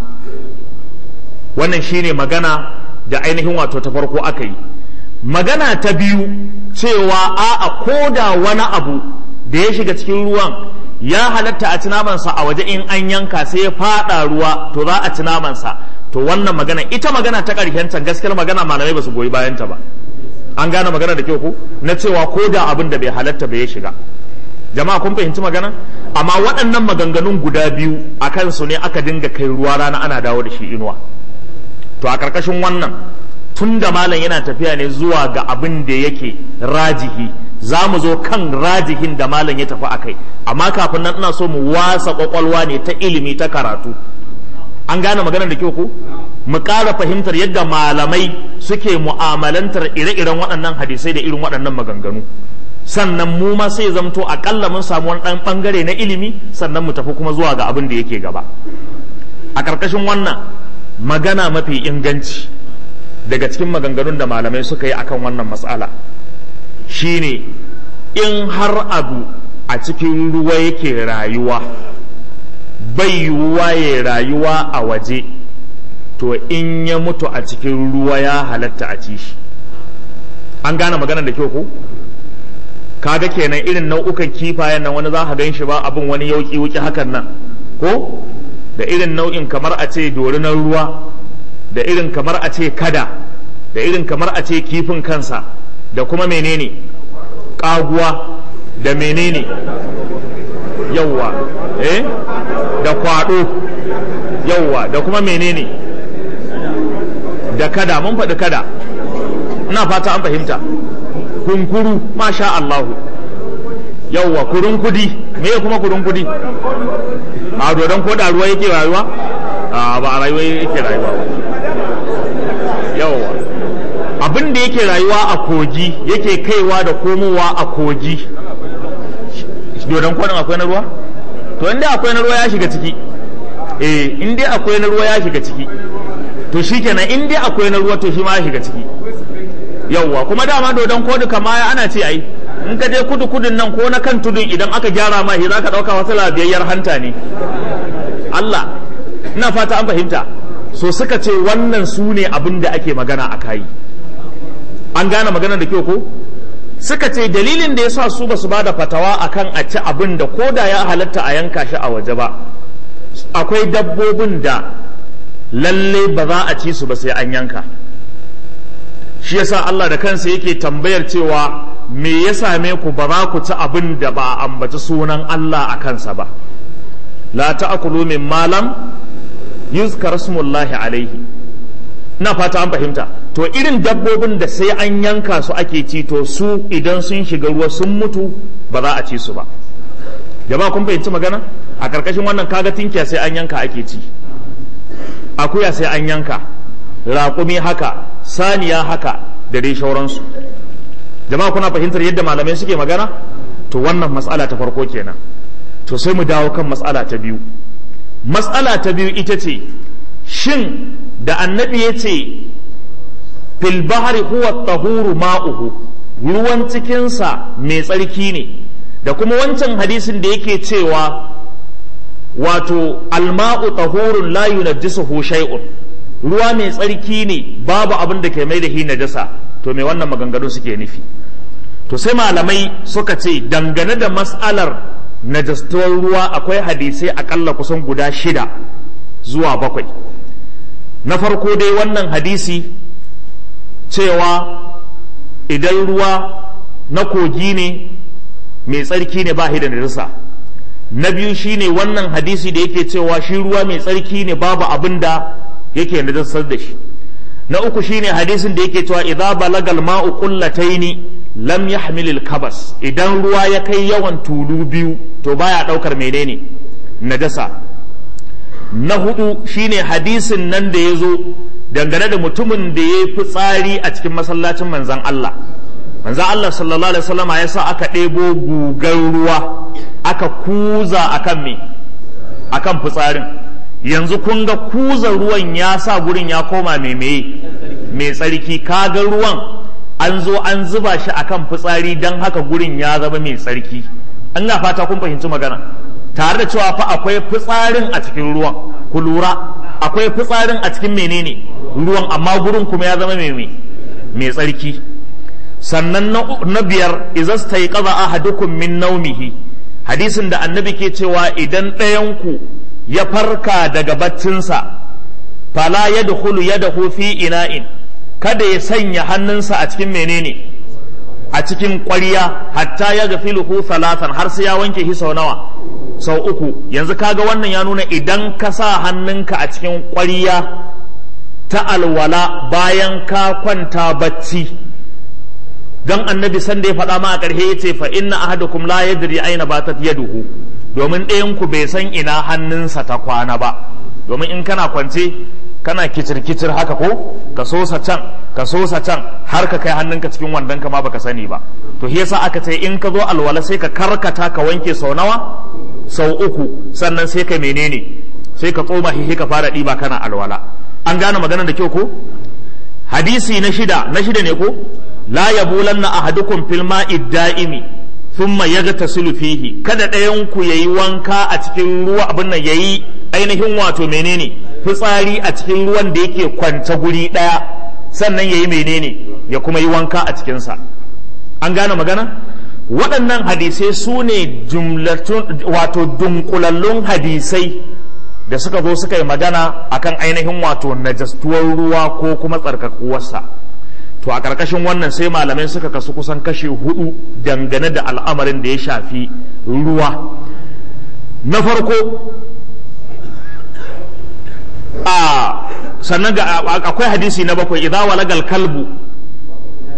wannan shine magana da ainihin wato ta farko aka yi magana ta biyu cewa a'a ko da wani abu da ya shiga cikin ruwan ya halatta a ci namansa a waje in an yanka sai ya fada ruwa to za a ci namansa to wannan magana ita magana ta ƙarshen can gaskiyar magana malamai ba su goyi bayanta ba an gane magana da kyau ko na cewa ko da abin da bai halatta bai shiga jama'a kun fahimci magana amma waɗannan maganganun guda biyu a kansu ne aka dinga kai ruwa rana ana dawo da shi inuwa to a ƙarƙashin wannan tun da malam yana tafiya ne zuwa ga abin da yake rajihi za mu zo kan rajihin da malam ya tafi akai amma kafin nan ina so mu wasa kwakwalwa ne ta ilimi ta karatu an gane magana da kyau ko mu ƙara fahimtar yadda malamai suke mu'amalantar ire-iren waɗannan hadisai da irin waɗannan maganganu sannan mu ma sai zamto aƙalla mun samu wani ɗan ɓangare na ilimi sannan mu tafi kuma zuwa ga abin da yake gaba a ƙarƙashin wannan magana mafi inganci daga cikin maganganun da malamai suka yi akan wannan matsala shine in har abu a cikin ruwa yake rayuwa bai yiwuwa ya rayuwa a waje to in ya mutu a cikin ruwa ya halatta a ci shi an gane maganar da kyau ko kaga kenan irin nau'ukan kifayen nan wani za ka gan shi ba abin wani yauki wuki hakan nan ko da irin nau'in kamar a ce dorinar ruwa da irin kamar a ce kada da irin kamar a ce kifin kansa da kuma menene kaguwa da menene yauwa eh da kwado yauwa da kuma menene da kada mun faɗi kada ina fata an fahimta kunkuru masha Allahu yawwa kurun kudi me kuma kurun kudi a dodon ko da ruwa yake rayuwa a ba a rayuwa yake rayuwa yawwa abin da yake rayuwa a kogi yake kaiwa da komowa a kogi dodon kwanan akwai na ruwa to inda akwai na ruwa ya shiga ciki eh in dai akwai na ruwa ya shiga ciki to shikenan in dai akwai na ruwa to shi ma ya shiga ciki yawwa kuma dama dodon kodu kama ana ce ai in ka je kudu kudun nan ko na kan tudun idan aka gyara ma shi za ka ɗauka wasu labiyayyar hanta ne Allah ina fata an fahimta so suka ce wannan su ne abin da ake magana a kayi an gane magana da kyau ko suka ce dalilin da ya sa su ba su ba da fatawa akan a ci abin da ko da ya halatta a yanka shi a waje ba akwai dabbobin da lalle ba za a ci su ba sai an yanka shi yasa Allah da kansa yake tambayar cewa me ya same ku ba za ku ci abin da ba a ambaci sunan Allah a kansa ba la ta'kulu min malam yuzkar smullahi alaihi ina fata an fahimta to irin dabbobin da sai an yanka su ake ci to su idan sun shiga ruwa sun mutu ba za a ci su ba jama'a kun fahimci magana a karkashin wannan kaga tinkiya sai an yanka ake ci akuya sai an yanka raƙumi haka saniya haka da dai shauransu jama'a kuna fahimtar yadda malamai suke magana to wannan matsala ta farko kenan to sai mu dawo kan matsala ta biyu matsala ta biyu ita ce shin da annabi ya ce fil bahri huwa tahuru ma'uhu ruwan cikinsa mai tsarki ne da kuma wancan hadisin da yake cewa wato alma'u tahurun la yunajjisuhu shay'un ruwa mai tsarki ne babu abin da ke mai da hi najasa to me wannan maganganu suke nufi to sai malamai suka ce dangane da mas'alar najastuwar ruwa akwai hadisai akalla kusan guda shida zuwa bakwai na farko dai wannan hadisi cewa idan ruwa na kogi ne mai tsarki ne ba da najasa na biyu shine wannan hadisi da yake cewa shi ruwa mai tsarki ne babu abin da yake najasar da shi na uku shine hadisin da yake cewa idza balagal ma'u qullataini lam yahmilil kabas idan ruwa ya kai yawan tulu biyu to baya daukar menene najasa na hudu shine hadisin nan da ya zo dangane da mutumin da ya fi tsari a cikin masallacin manzan Allah manzan Allah sallallahu alaihi wasallama ya sa aka ɗebo gugar ruwa aka kuza akan me akan fitsarin yanzu kun ga kuza ruwan ya sa gurin ya koma mai mai tsarki kaga ruwan an zo an zuba shi akan fitsari don haka gurin ya zama mai tsarki an na fata kun fahimci magana tare da cewa fa akwai fitsarin a cikin ruwan ku lura akwai fitsarin a cikin menene ruwan amma gurin kuma ya zama mai mai tsarki sannan na biyar izas ta yi ƙaza ahadukum min naumihi hadisin da annabi ke cewa idan ɗayanku ya farka daga baccinsa fala ya dukulu ya dahu fi ina'in kada ya sanya hannunsa a cikin menene a cikin ƙwarya hatta ya gafiluhu talatan har sai ya wanke shi sau nawa sau uku yanzu kaga wannan ya nuna idan ka sa hannunka a cikin ƙwarya ta alwala bayan ka kwanta bacci don annabi sanda ya faɗa ma a ƙarshe ya ce fa inna ahadukum la yadri aina batat yaduhu domin ɗayan ku bai san ina hannunsa ta kwana ba domin in kana kwance kana kicir-kicir haka ko ka sosa can ka sosa can har ka kai hannunka cikin wandon ka ma baka sani ba to shi yasa aka ce in ka zo alwala sai ka karkata ka wanke sau nawa sau uku sannan sai ka menene sai ka tsoma shi ka fara ɗiba kana alwala an gane maganar da kyau ko hadisi na shida na shida ne ko la yabulanna ahadukum fil ma'i da'imi thumma yaghtasilu fihi kada ɗayan ku yayi wanka a cikin ruwa abin nan yayi ainihin wato menene fitsari a cikin ruwan da yake kwance guri ɗaya sannan yayi menene ya kuma yi wanka a cikinsa an gane magana waɗannan hadisai su ne wato dunkulallun hadisai da suka zo suka yi magana akan ainihin wato najastuwar ruwa ko kuma tsarkakuwarsa to a ƙarƙashin wannan sai malamai suka kasu kusan kashe hudu dangane da al'amarin da ya shafi ruwa na farko a sannan ga akwai hadisi na bakwai idza walagal kalbu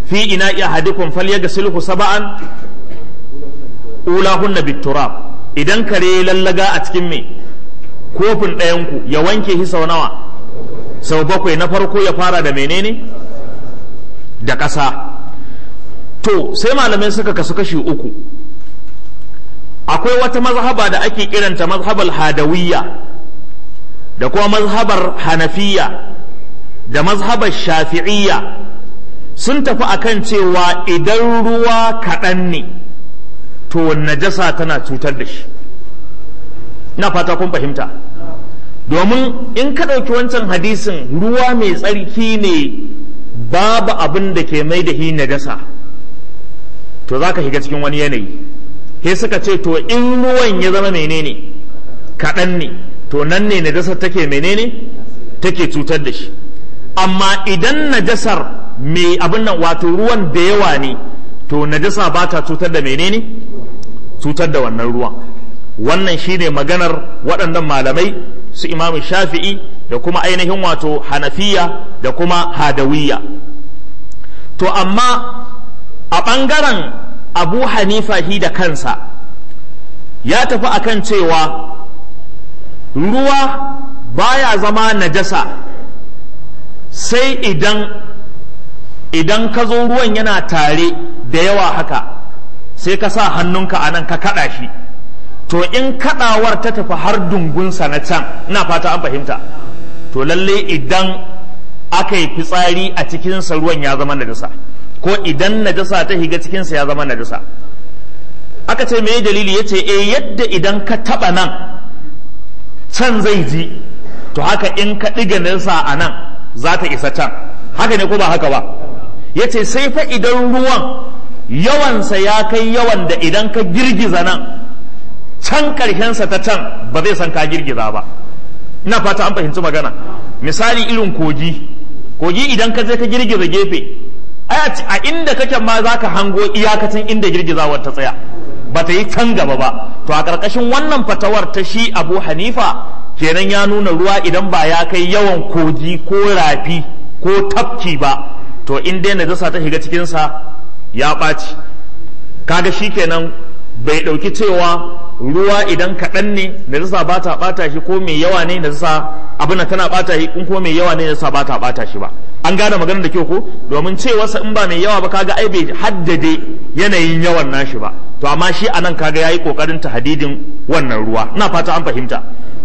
fi ina ahadikum falyaghsilhu sab'an ulahunna bitturab idan kare lallaga a cikin me kofin ɗayanku ya wanke shi sau nawa sau bakwai na farko ya fara da menene da ƙasa to sai malamai suka kasu kashi uku akwai wata mazhaba da ake kiranta mazhabar hadawiyya da kuma mazhabar hanafiya da mazhabar shafi'iyya sun tafi akan cewa idan ruwa kaɗan ne to najasa tana cutar da shi ina fata kun fahimta domin in ka ɗauki wancan hadisin ruwa mai tsarki ne babu abin da ke mai da hi najasa to za ka shiga cikin wani yanayi he suka ce to in ruwan ya zama menene kaɗan ne to nan ne najasar take menene take cutar da shi amma idan najasar mai abin nan wato ruwan da yawa ne to najasa ba ta cutar da menene cutar da wannan ruwan wannan shine maganar waɗannan malamai su imamu shafi'i da kuma ainihin wato hanafiya da kuma hadawiyya to amma a ɓangaren abu hanifa shi da kansa ya tafi akan cewa ruwa baya zama najasa sai idan idan ka zo ruwan yana tare da yawa haka sai ka sa hannunka a nan ka kaɗa shi to in kaɗawar ta tafi har dungunsa na can ina fata an fahimta to lalle idan aka yi fitsari a cikinsa ruwan ya zama najasa ko idan najasa ta higa cikinsa ya zama najasa aka ce me dalili ya ce e yadda idan ka taɓa nan can zai ji to haka in ka ɗiga najasa a nan za ta isa can haka ne ko ba haka ba ya ce sai fa idan ruwan yawansa ya kai yawan da idan ka girgiza nan can ƙarshensa ta can ba zai san ka girgiza ba ina fata an fahimci magana misali irin kogi kogi idan ka je ka girgiza gefe a inda kake ma za ka hango iyakacin inda girgizawar ta tsaya ba ta yi can gaba ba to a ƙarƙashin wannan fatawar ta shi abu hanifa kenan ya nuna ruwa idan ba ya kai yawan kogi ko rafi ko tafki ba to in dai najasa ta shiga cikinsa ya ɓaci kaga shi kenan bai ɗauki cewa ruwa idan kaɗan ne najasa ba ta ɓata shi ko mai yawa ne najasa abin tana ɓata shi in ko mai yawa ne najasa ba ta ɓata shi ba an gane maganar da kyau ko domin cewarsa in ba mai yawa ba kaga ai bai haddade yanayin yawan nashi ba to amma shi anan kaga yayi kokarin hadidin wannan ruwa ina fata an fahimta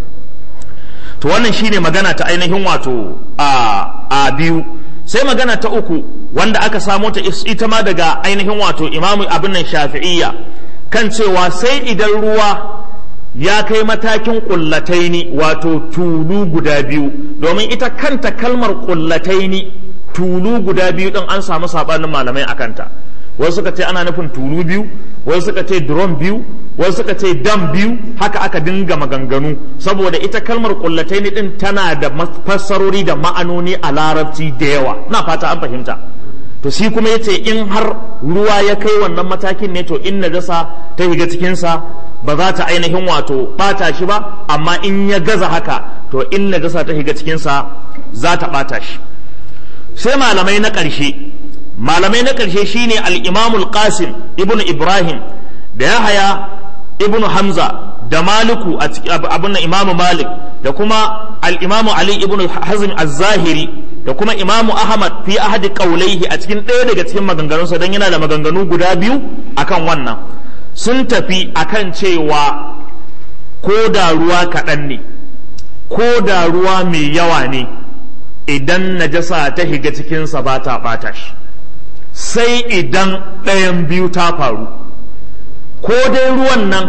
to wannan shine magana ta ainihin wato a a biyu sai magana ta uku wanda aka samo ta ita ma daga ainihin wato imamu abin nan shafi'iyya kan cewa sai idan ruwa ya kai matakin ƙullataini wato tulu guda biyu domin ita kanta kalmar ƙullataini tulu guda biyu ɗin an samu saɓanin malamai a kanta wasu suka ce ana nufin tulu biyu wasu suka ce drum biyu wasu suka ce dam biyu haka aka dinga maganganu saboda ita kalmar ƙullataini ɗin tana da fassarori da ma'anoni a larabci da yawa na fata an fahimta to shi kuma yace in har ruwa ya kai wannan matakin ne to in najasa ta shiga cikinsa ba za ta ainihin wato bata shi ba amma in ya gaza haka to in najasa ta shiga cikinsa za ta bata shi sai malamai na ƙarshe malamai na ƙarshe shine al-imam al-qasim ibnu ibrahim da yahaya ibnu hamza da maliku abin imamu malik da kuma al-imamu ali ibnu hazm az-zahiri da kuma imamu ahmad fi ahadi qaulaihi a cikin ɗaya daga cikin maganganunsa don yana da maganganu guda biyu akan wannan sun tafi akan cewa ko da ruwa kaɗan ne ko da ruwa mai yawa ne idan najasa ta higa cikinsa ba ta ɓata shi sai idan ɗayan biyu ta faru ko dai ruwan nan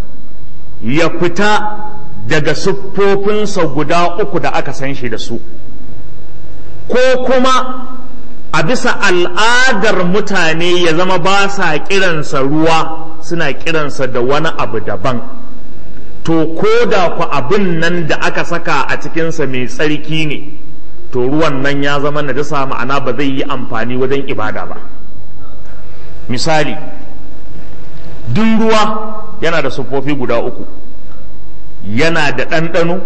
ya fita daga siffofinsa guda uku da aka san shi da su ko kuma a bisa al'adar mutane ya zama ba sa kiransa ruwa suna kiransa da wani abu daban to ko da ku abin nan da aka saka a cikinsa mai tsarki ne to ruwan nan ya zama najasa ma'ana ba zai yi amfani wajen ibada ba misali duk ruwa yana da siffofi guda uku yana da ɗanɗano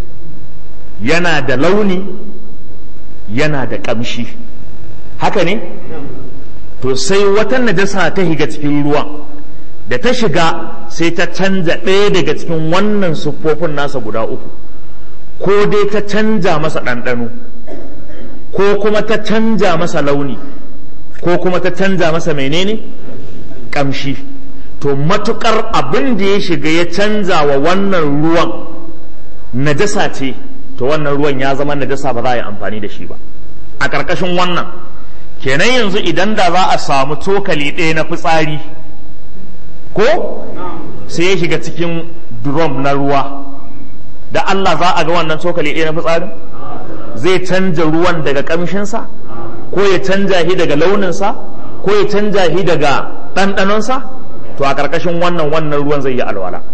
yana da launi yana da ƙamshi haka ne to sai wata najasa ta higa cikin ruwan da ta shiga sai ta canza ɗaya daga cikin wannan siffofin nasa guda uku ko dai ta canja masa ɗanɗano ko kuma ta canja masa launi ko kuma ta canja masa menene ƙamshi to matukar abin da ya shiga ya canza wa wannan ruwan najasa ce to wannan ruwan ya zama najasa ba za a yi amfani da shi ba a ƙarƙashin wannan kenan yanzu idan da za a samu cokali ɗaya na fitsari ko sai ya shiga cikin drum na ruwa da Allah za a ga wannan cokali ɗaya na fitsarin zai canja ruwan daga ƙamshinsa ko ya canja shi daga launinsa ko ya canja shi daga ɗanɗanonsa to a ƙarƙashin wannan wannan ruwan zai yi alwala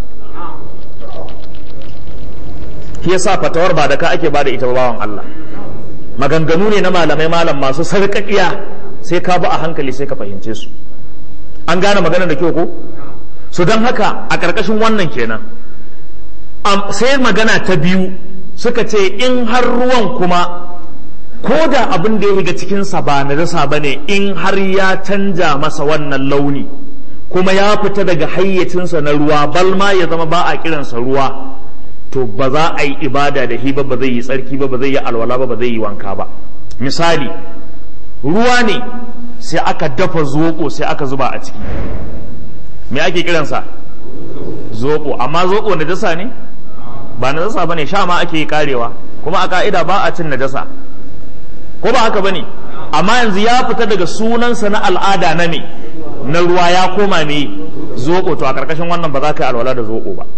shi yasa fatawar ba da ka ake ba da ita bawan Allah maganganu ne na malamai malam masu sarƙaƙiya sai ka bi a hankali sai ka fahimce su an gane magana da kyau ko so don haka a ƙarƙashin wannan kenan sai magana ta biyu suka ce in har ruwan kuma ko da abin da ya shiga cikinsa ba na dasa ba ne in har ya canja masa wannan launi kuma ya fita daga hayyacinsa na ruwa balma ya zama ba a kiransa ruwa to ba za a yi ibada da shi ba ba zai yi tsarki ba ba zai yi alwala ba ba zai yi wanka ba misali ruwa ne sai aka dafa zoɓo sai aka zuba a ciki me ake kiransa zoɓo amma zoɓo najasa ne ba najasa ba ne sha ma ake yi karewa kuma a ka'ida ba a cin najasa ko ba haka ba ne amma yanzu ya fita daga sunansa na al'ada na me na ruwa ya koma me zoɓo to a ƙarƙashin wannan ba za ka yi alwala da zoɓo ba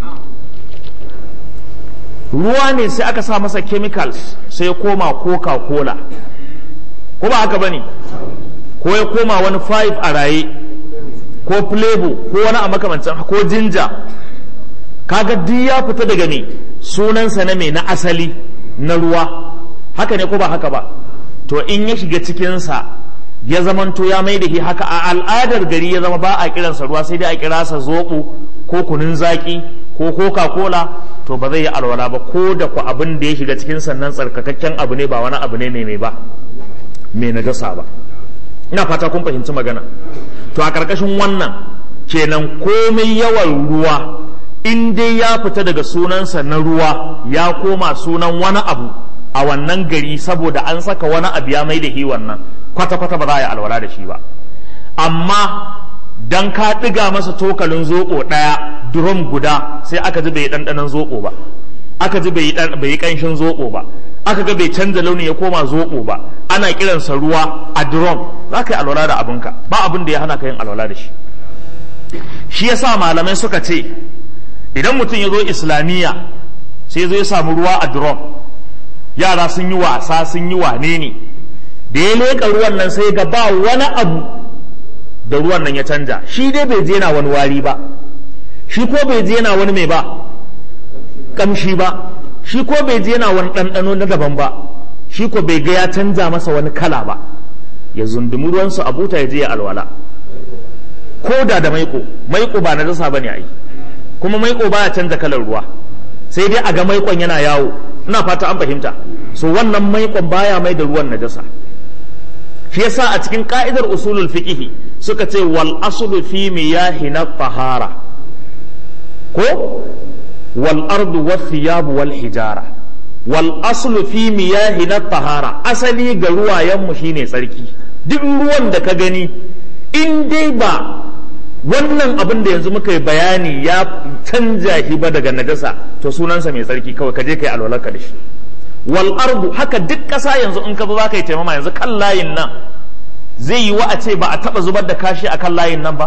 ruwa ne sai aka sa masa chemicals sai ya koma coca cola ko ba haka bane ko ya koma wani five a raye ko flavor ko wani a makamancin ko jinja kaga duk ya fita daga ne sunansa na me na asali na ruwa haka ne ko ba haka ba to in ya shiga cikinsa ya zamanto ya mai da shi haka a al'adar gari ya zama ba a kiransa ruwa sai dai a kira sa zoɓo ko kunun zaki ko coca cola to ba zai yi alwala ba ko da ku abin da ya shiga cikin sannan tsarkakakken abu ne ba wani abu ne mai mai ba mai najasa ba ina fata kun fahimci magana to a karkashin wannan kenan komai yawan ruwa in dai ya fita daga sunansa na ruwa ya koma sunan wani abu a wannan gari saboda an saka wani abu ya mai da shi wannan kwata-kwata ba za a yi alwala da shi ba amma dan ka ɗiga masa tokalin zoɓo ɗaya drum guda sai aka ji bai ɗanɗanon zoɓo ba aka ji bai yi ƙanshin zoɓo ba aka ga bai canza launi ya koma zoɓo ba ana kiransa ruwa a drum za ka yi alwala da abinka ba abin da ya hana ka yin alwala da shi shi yasa malamai suka ce idan mutum ya zo islamiyya sai zo ya samu ruwa a drum yara sun yi wasa sun yi wane ne da ya leƙa ruwan nan sai ga ba wani abu da ruwan nan ya canja shi dai bai je yana wani wari ba shi ko bai je yana wani mai ba kamshi ba shi ko bai je yana wani ɗanɗano na daban ba shi ko bai ga ya canja masa wani kala ba ya zundumi ruwansu a buta ya je ya alwala ko da da maiko maiko ba na dasa bane ai kuma maiko baya canza kalar ruwa sai dai a ga maikon yana yawo ina fata an fahimta so wannan maikon baya mai da ruwan najasa shi yasa a cikin ka'idar usulul fiqh suka ce wal aslu fi miyahi na tahara ko wal ardu was thiyab wal hijara wal aslu fi miyahi na tahara asali ga ruwayen mu shine tsarki duk ruwan da ka gani in dai ba wannan abin da yanzu muka yi bayani ya canja shi ba daga najasa to sunansa mai tsarki kawai ka je kai alwalarka da shi wal ardu haka duk ƙasa yanzu in ka zo za ka yi taimama yanzu kan layin nan zai yiwu a ce ba a taɓa zubar da kashi a kan layin nan ba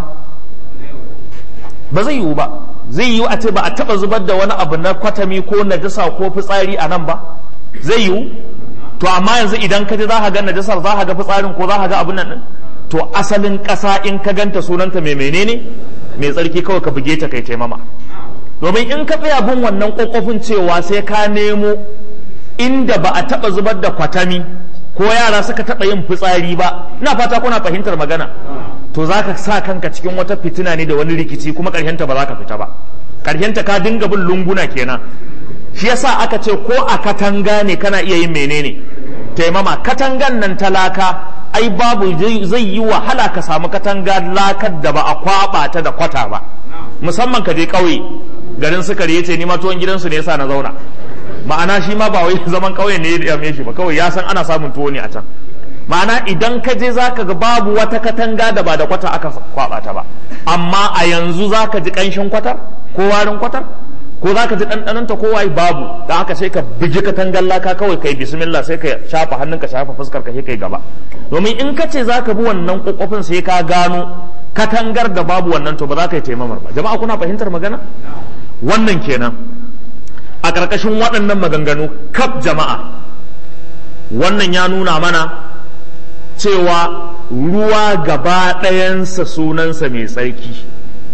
ba zai yiwu ba zai yiwu a ce ba a taɓa zubar da wani abu na kwatami ko najasa ko fitsari a nan ba zai yiwu to amma yanzu idan ka je za ka ga najasar za ka ga fitsarin ko za ka ga abin nan to asalin ƙasa in ka ganta sunanta mai menene mai tsarki kawai ka buge ta kai taimama domin in ka tsaya bin wannan ƙwaƙwafin cewa sai ka nemo inda ba a taɓa zubar da kwatami ko yara suka taɓa yin fitsari ba ina fata kuna fahimtar magana to za ka sa kanka cikin wata fitina ne da wani rikici kuma ƙarshenta ba za ka fita ba ƙarshenta ka dinga bin lunguna kenan shi yasa aka ce ko a katanga ne kana iya yin menene taimama katangan nan talaka ai babu zai yi wahala ka samu katanga lakar da ba a kwaba ta da kwata ba musamman ka je ƙauye garin sukari yace ni ma tuwon gidansu ne yasa na zauna ma'ana shi ma ba wai zaman ƙauye ne ya dame shi ba kawai ya san ana samun tuwo ne a can ma'ana idan ka je zaka ga babu wata katanga da ba da kwata aka kwaba ta ba amma a yanzu zaka ji ƙanshin kwatar ko warin kwatar ko za ka ji ɗanɗanonta ko waye babu da haka sai ka bigi katangar laka kawai kai bismillah sai ka shafa hannun ka shafa fuskar ka sai kai gaba domin in ka ce za ka bi wannan kokofin sai ka gano katangar da babu wannan to ba za ka yi taimamar ba jama'a kuna fahimtar magana wannan kenan a ƙarƙashin waɗannan maganganu kaf jama'a wannan ya nuna mana cewa ruwa gaba ɗayansa sunansa mai tsarki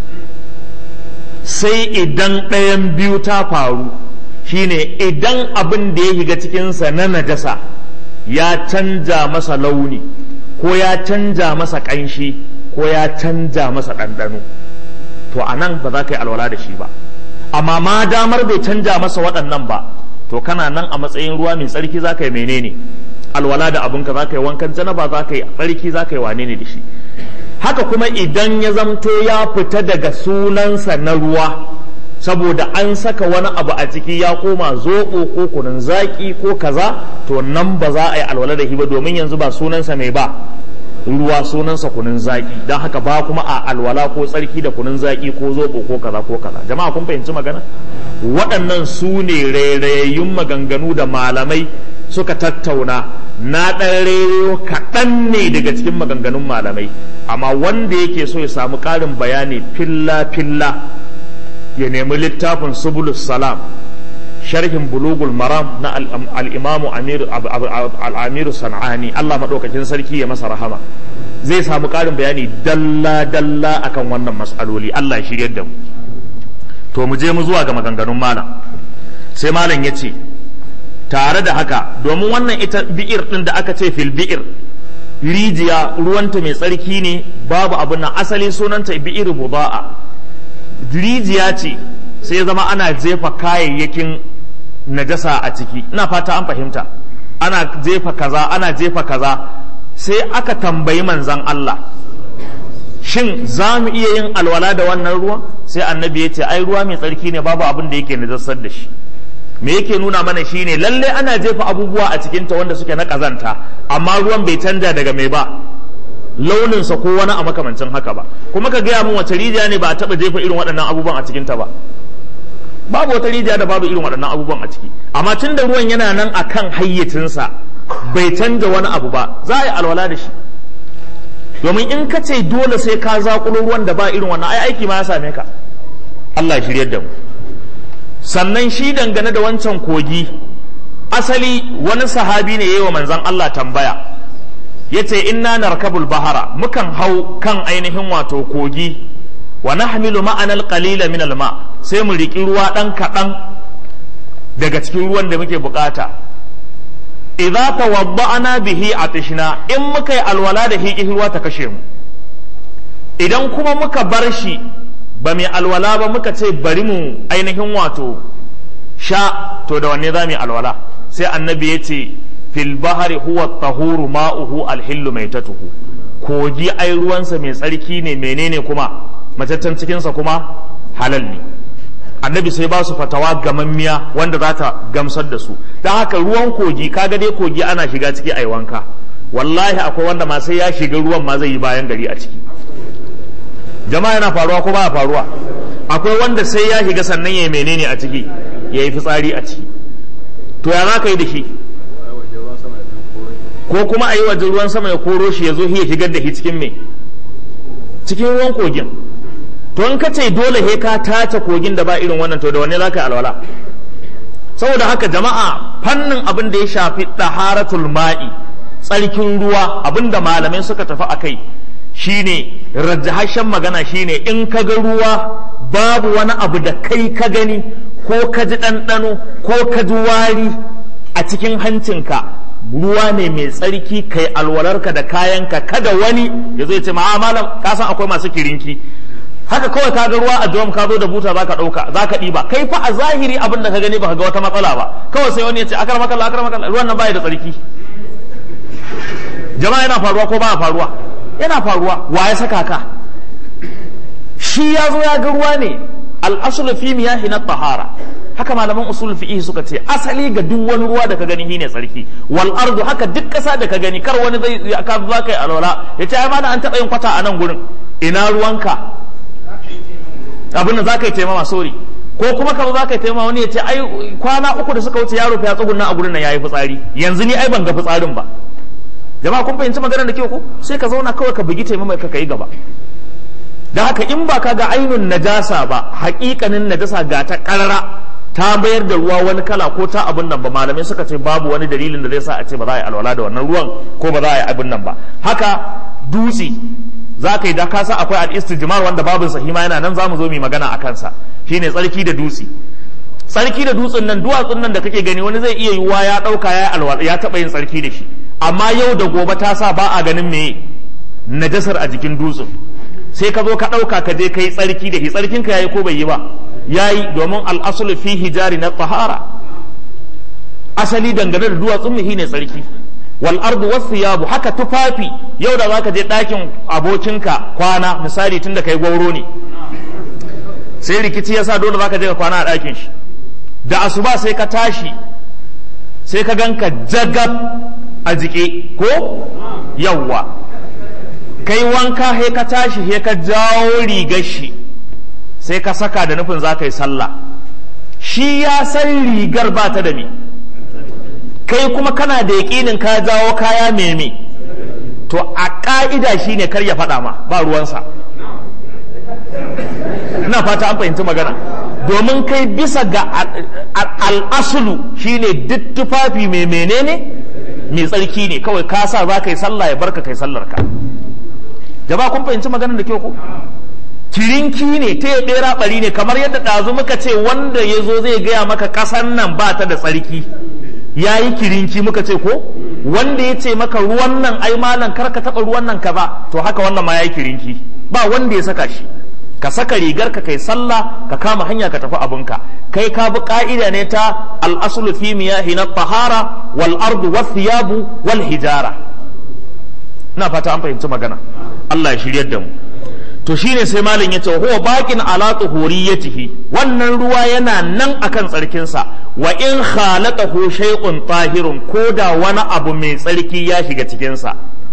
sai idan ɗayan biyu ta faru shine idan abin da ya shiga cikinsa na najasa ya canja masa launi ko ya canja masa ƙanshi ko ya canja masa ɗanɗano to a nan ba za ka yi alwala da shi ba amma ma damar bai canja masa waɗannan ba to kana nan a matsayin ruwa mai tsarki za ka yi menene alwala da abinka za ka yi wankan janaba za ka yi tsarki za ka yi wane ne da shi haka kuma idan ya zamto ya fita daga sunansa na ruwa saboda an saka wani abu a ciki ya koma zoɓo ko kunun zaƙi ko kaza to nan ba za a yi alwala da shi ba domin yanzu ba sunansa mai ba ruwa sunansa kunun zaƙi don haka ba kuma a alwala ko tsarki da kunun zaƙi ko zoɓo ko kaza ko kaza jama'a kun fahimci magana waɗannan su ne rairayayyun maganganu da malamai suka tattauna na ɗan rero kaɗan ne daga cikin maganganun malamai amma wanda yake so ya samu ƙarin bayani filla-filla ya nemi littafin subulus salam sharhin bulugul maram na al'imamu al'amiru san'ani Allah maɗaukakin sarki ya masa rahama zai samu ƙarin bayani dalla-dalla akan wannan matsaloli Allah ya shiryar da mu to mu je mu zuwa ga maganganun malam sai malam ya ce tare da haka domin wannan ita bi'ir ɗin da aka ce fil bi'ir rijiya ruwanta mai tsarki ne babu abu na asali sunanta bi'ir buda'a rijiya ce sai zama ana jefa kayayyakin najasa a ciki ina fata an fahimta ana jefa kaza ana jefa kaza sai aka tambayi manzan Allah shin za mu iya yin alwala da wannan ruwan sai annabi ya ce ai ruwa mai tsarki ne babu abin da yake najasar da shi me yake nuna mana shine lalle ana jefa abubuwa a cikinta wanda suke na kazanta amma ruwan bai canja daga mai ba launinsa ko wani a makamancin haka ba kuma ka gaya min wace rijiya ne ba a taɓa jefa irin waɗannan abubuwan a cikinta ba babu wata rijiya da babu irin waɗannan abubuwan a ciki amma tun da ruwan yana nan a kan hayyacinsa bai canja wani abu ba za a yi alwala da shi domin in ka ce dole sai ka zaƙulo ruwan da ba irin wannan ai aiki ma ya same ka Allah ya shiryar da mu sannan shi dangane da wancan kogi asali wani sahabi ne yayi wa manzon Allah tambaya yace inna narkabul bahara mukan hau kan ainihin wato kogi wa nahmilu ma'ana alqalila min alma sai mu riki ruwa dan kadan daga cikin ruwan da muke bukata idza tawadda'na bihi atishna in muka yi alwala da hi ruwa ta kashe mu idan kuma muka bar shi ba mai alwala ba muka ce bari mu ainihin wato sha to da wanne za mu yi alwala sai annabi ya ce fil bahari huwa tahuru ma'uhu alhillu mai tatuhu kogi ai ruwansa mai tsarki ne menene kuma mataccen cikinsa kuma halal ne annabi sai ba su fatawa gamammiya wanda za ta gamsar da su don haka ruwan kogi kaga dai kogi ana shiga ciki a wanka wallahi akwai wanda ma sai ya shiga ruwan ma zai yi bayan gari a ciki jama'a yana faruwa ko ba faruwa akwai wanda sai ya shiga sannan ya yi menene a ciki ya yi fitsari a ciki to ya za ka yi da shi ko kuma a yi waje ruwan sama ya koro shi ya zo ya shigar da shi cikin me cikin ruwan kogin to in ka ce dole he ka tace kogin da ba irin wannan to da wanne za ka yi alwala saboda haka jama'a fannin abin da ya shafi ɗaharatul ma'i tsarkin ruwa abin da malamai suka tafi a kai shine rajahashen magana shine in ka ga ruwa babu wani abu da kai ka gani ko ka ji ɗanɗano ko ka ji wari a cikin hancinka ruwa ne mai tsarki kai alwalarka da kayanka kada wani ya zai ce ma'a malam ka san akwai masu kirinki haka kawai ka ga ruwa a drum ka zo da buta zaka ɗauka zaka ɗiba kai fa a zahiri abin da ka gani baka ga wata matsala ba kawai sai wani ya ce akar makalla akar makalla ruwan nan baya da tsarki jama'a yana faruwa ko ba faruwa yana faruwa wa ya saka ka shi ya zo ya ga ruwa ne al-aslu fi miyahi na tahara haka malaman usul fiqh suka ce asali ga duk wani ruwa da ka gani shine tsarki wal ardu haka duk kasa da ka gani kar wani zai ka za kai alwala ya ce ai ma an taba yin kwata a nan gurin ina ruwanka abin da za ka yi taimama sori ko kuma ka za ka yi taimama wani ya ce ai kwana uku da suka wuce yaro ya tsugunna a gurin nan yayi fitsari yanzu ni ai ban ga fitsarin ba jama'a kun fahimci maganar da kyau ko sai ka zauna kawai ka bugi taimama ka kai gaba da haka in ba ka ga ainun najasa ba haƙiƙanin najasa ga ta ƙarara ta bayar da ruwa wani kala ko ta abin nan ba malamai suka ce babu wani dalilin da zai sa a ce ba za a yi alwala da wannan ruwan ko ba za a yi abin nan ba haka dutse za ka yi da kasa akwai al-istijmar wanda babin sahima yana nan zamu zo mu magana a kansa shine tsarki da dutse tsarki da dutsen nan duwatsun nan da kake gani wani zai iya yiwuwa ya dauka ya alwala ya taba yin tsarki da shi amma yau da gobe ta sa ba a ganin me najasar a jikin dutsen sai ka zo ka dauka ka je kai tsarki da shi tsarkin ka yayi ko bai yi ba yayi domin al-aslu fi hijari na tahara asali dangane da duwatsun mu shine tsarki wal ardu wasiyabu haka tufafi yau da zaka je ɗakin abokinka kwana misali tunda kai gwauro ne sai rikici yasa dole zaka je ka kwana a ɗakin shi da asuba sai ka tashi sai ka ganka jagab a jike ko yawwa kai wanka he ka tashi he ka jawo rigar shi sai ka saka da nufin za ka yi sallah shi ya san rigar ba ta da me kai kuma kana da yaƙinin ka jawo kaya meme to a ƙa'ida shi ne kar ya faɗa ma ba ruwansa ina fata an fahimci magana domin kai bisa ga al'asulu shine duk tufafi mai menene mai tsarki ne kawai ka sa za ka yi sallah ya barka kai sallar ka jama'a kun fahimci maganar da kyau ko kirinki ne ta ya bera bari ne kamar yadda ɗazu muka ce wanda ya zo zai gaya maka ƙasan nan ba ta da tsarki ya yi kirinki muka ce ko wanda ya ce maka ruwan nan ai malam kar ka taɓa ruwan nan kaza to haka wannan ma ya yi kirinki ba wanda ya saka shi ka saka rigar ka kai sallah ka kama hanya ka tafi abinka kai ka bi ka'ida ne ta al-aslu fi miyahi na tahara wal ardu was thiyabu wal hijara ina fata an fahimci magana Allah ya shiryar da mu to shine sai malam yace huwa baqin ala tuhuriyatihi wannan ruwa yana nan akan tsarkin sa wa in khalaqahu shay'un tahirun koda wani abu mai tsarki ya shiga cikin sa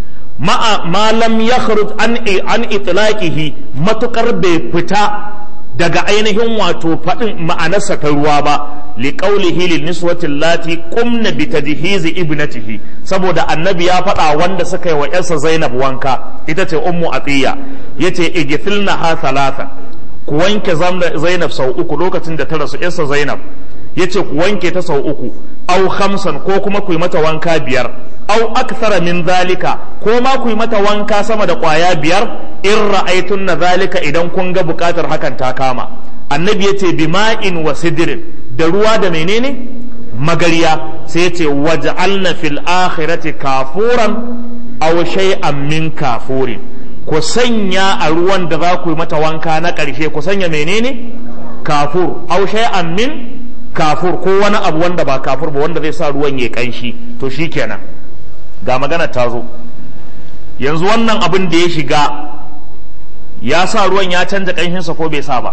ma lam yakhruj an an itlaqihi matukar bai fita daga ainihin wato faɗin ma'anarsa ta ruwa ba li qawlihi lin niswati allati qumna bi tajhizi ibnatihi saboda annabi ya faɗa wanda suka yi wa yarsa Zainab wanka ita ce ummu atiya yace igfilna ha thalatha ku wanke Zainab sau uku lokacin da ta rasu yarsa Zainab yace ku wanke ta sau uku au khamsan ko kuma ku yi mata wanka biyar au akthara min zalika ko ma ku yi mata wanka sama da kwaya biyar in ra'aytunna zalika idan kun ga bukatar hakan ta kama annabi yace bima'in wa sidrin da ruwa da menene magariya sai yace waj'alna fil akhirati kafuran aw shay'an min kafurin ku sanya a ruwan da za ku yi mata wanka na ƙarshe ku sanya menene kafur aw shay'an min kafur ko wani abu wanda ba kafur ba wanda zai sa ruwan ya kanshi to shikenan ga magana ta zo yanzu wannan abin da ya shiga ya sa ruwan ya canza kanshinsa ko bai sa ba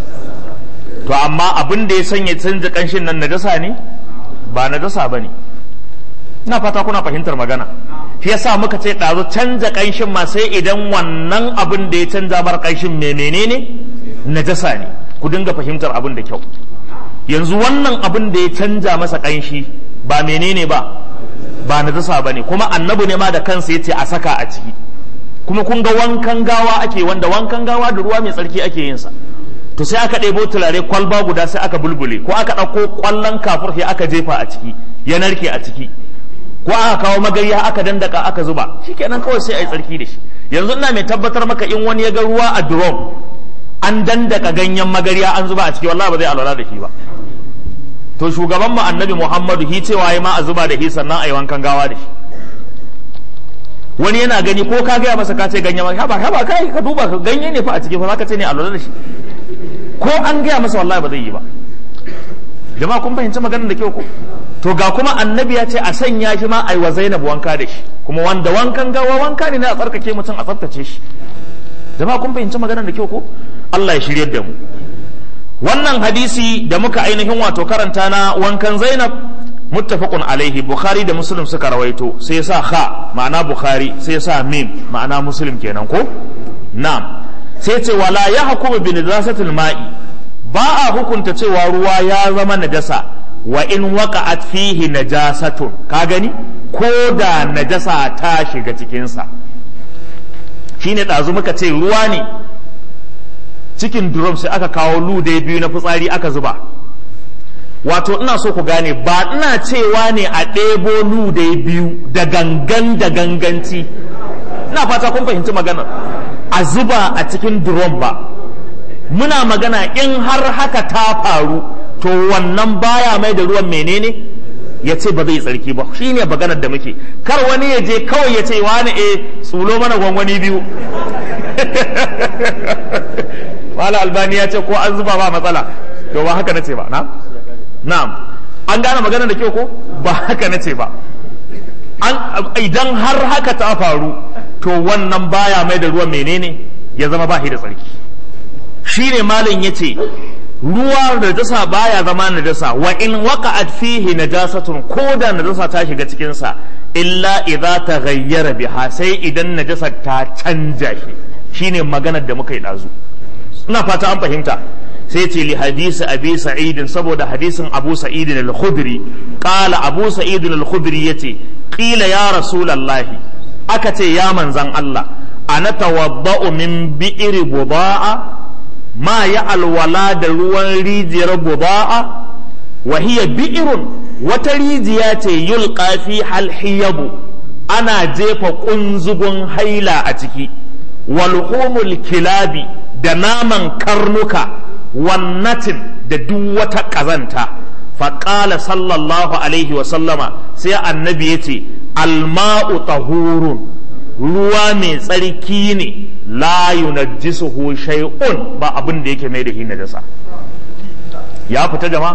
to amma abin da ya sanya canza kanshin nan najasa ne ba najasa ba ne ina fata kuna fahimtar magana shi yasa muka ce ɗazu canza kanshin ma sai idan wannan abin da ya canza bar kanshin mai menene najasa ne ku dinga fahimtar abin da kyau yanzu wannan abin da ya canja masa kanshi ba menene ba ba najasa ba ne kuma annabi ne ma da kansa ya ce a saka a ciki kuma kun ga wankan gawa ake wanda wankan gawa da ruwa mai tsarki ake yin sa to sai aka ɗebo turare kwalba guda sai aka bulbule ko aka ɗauko ƙwallon kafur sai aka jefa a ciki ya narke a ciki ko aka kawo magariya aka dandaka aka zuba shikenan kawai sai a yi tsarki da shi yanzu ina mai tabbatar maka in wani ya ga ruwa a drum an dandaka ganyen magariya an zuba a ciki wallahi ba zai alwala da shi ba to shugaban mu annabi muhammadu hi cewa ya ma a zuba da shi sannan a yi wankan gawa da shi wani yana gani ko ka gaya masa ka ce ganye ma haba haba kai ka duba ka ganye ne fa a ciki fa zaka ce ne a lura da shi ko an gaya masa wallahi ba zai yi ba jama'a kun fahimci maganar da kyau ko to ga kuma annabi ya ce a sanya shi ma a yi wa zainab wanka da shi kuma wanda wankan gawa wanka ne na a tsarkake mutum a tsaftace shi jama'a kun fahimci maganar da kyau ko Allah ya shiryar da mu wannan hadisi da muka ainihin wato karanta na wankan zainab muttafaqun alaihi bukhari da muslim suka rawaito sai ya sa kha ma'ana bukhari sai ya sa mim ma'ana muslim kenan ko na'am sai ce wala ya hukumu bi najasatil ma'i ba a hukunta cewa ruwa ya zama najasa wa in waqa'at fihi najasatun ka gani ko da najasa ta shiga cikinsa shine ɗazu muka ce ruwa ne cikin drum sai aka kawo lude biyu na fitsari aka zuba wato ina so ku gane ba ina cewa ne a ɗebo lude biyu da gangan da ganganci ina fata kun fahimci maganar a zuba a cikin drum ba muna magana in har haka ta faru to wannan baya mai da ruwan menene ya ce ba zai tsarki ba shi ne maganar da muke kar wani ya je kawai ya ce wani e tsulo mana gwangwani biyu wala albani ya ce ko an zuba ba matsala to ba haka nace ba na na'am an gane maganar da kyau ko ba haka nace ba idan har haka ta faru to wannan baya mai da ruwan menene ya zama ba shi da tsarki shine malin yace ruwa da najasa baya zama najasa wa in waqa'at fihi najasatun ko da najasa ta shiga cikin sa illa idza taghayyara biha sai idan najasa ta canja shi shine maganar da muka yi dazu ina fata an fahimta sai ce li hadisi abi sa'id saboda hadisin abu sa'id al-khudri qala abu sa'id al-khudri yace qila ya rasulullahi aka ce ya manzan Allah ana tawadda'u min bi'ri buda'a ma ya alwala da ruwan rijiyar buda'a wa hiya bi'run wata rijiya ce yulqa fi halhiyabu ana jefa kunzugun haila a ciki walhumul kilabi da naman karnuka wannatin da duk wata ƙazanta faƙala sallallahu alaihi wasallama sai annabi ya ce alma'u tahurun ruwa mai tsarki ne la yunajjisuhu shay'un ba abin da yake mai da shi najasa ya fita jama'a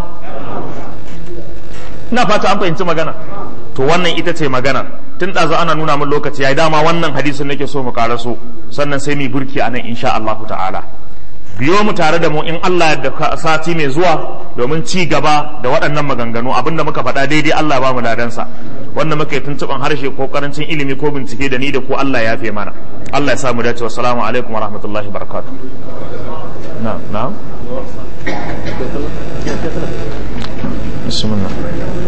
ina fata an fahimci magana to wannan ita ce magana tun ɗazu ana nuna min lokaci ya dama wannan hadisin nake so mu karaso sannan sai mu burki a nan insha Allah ta'ala biyo mu tare da mu in Allah da sati mai zuwa domin ci gaba da waɗannan maganganu abinda muka faɗa daidai Allah ba mu ladansa wanda muka yi tuntuɓan harshe ko karancin ilimi ko bincike da ni da ku Allah ya fi mana Allah ya samu dace wassalamu alaikum wa rahmatullahi barakatuh na'am na'am bismillah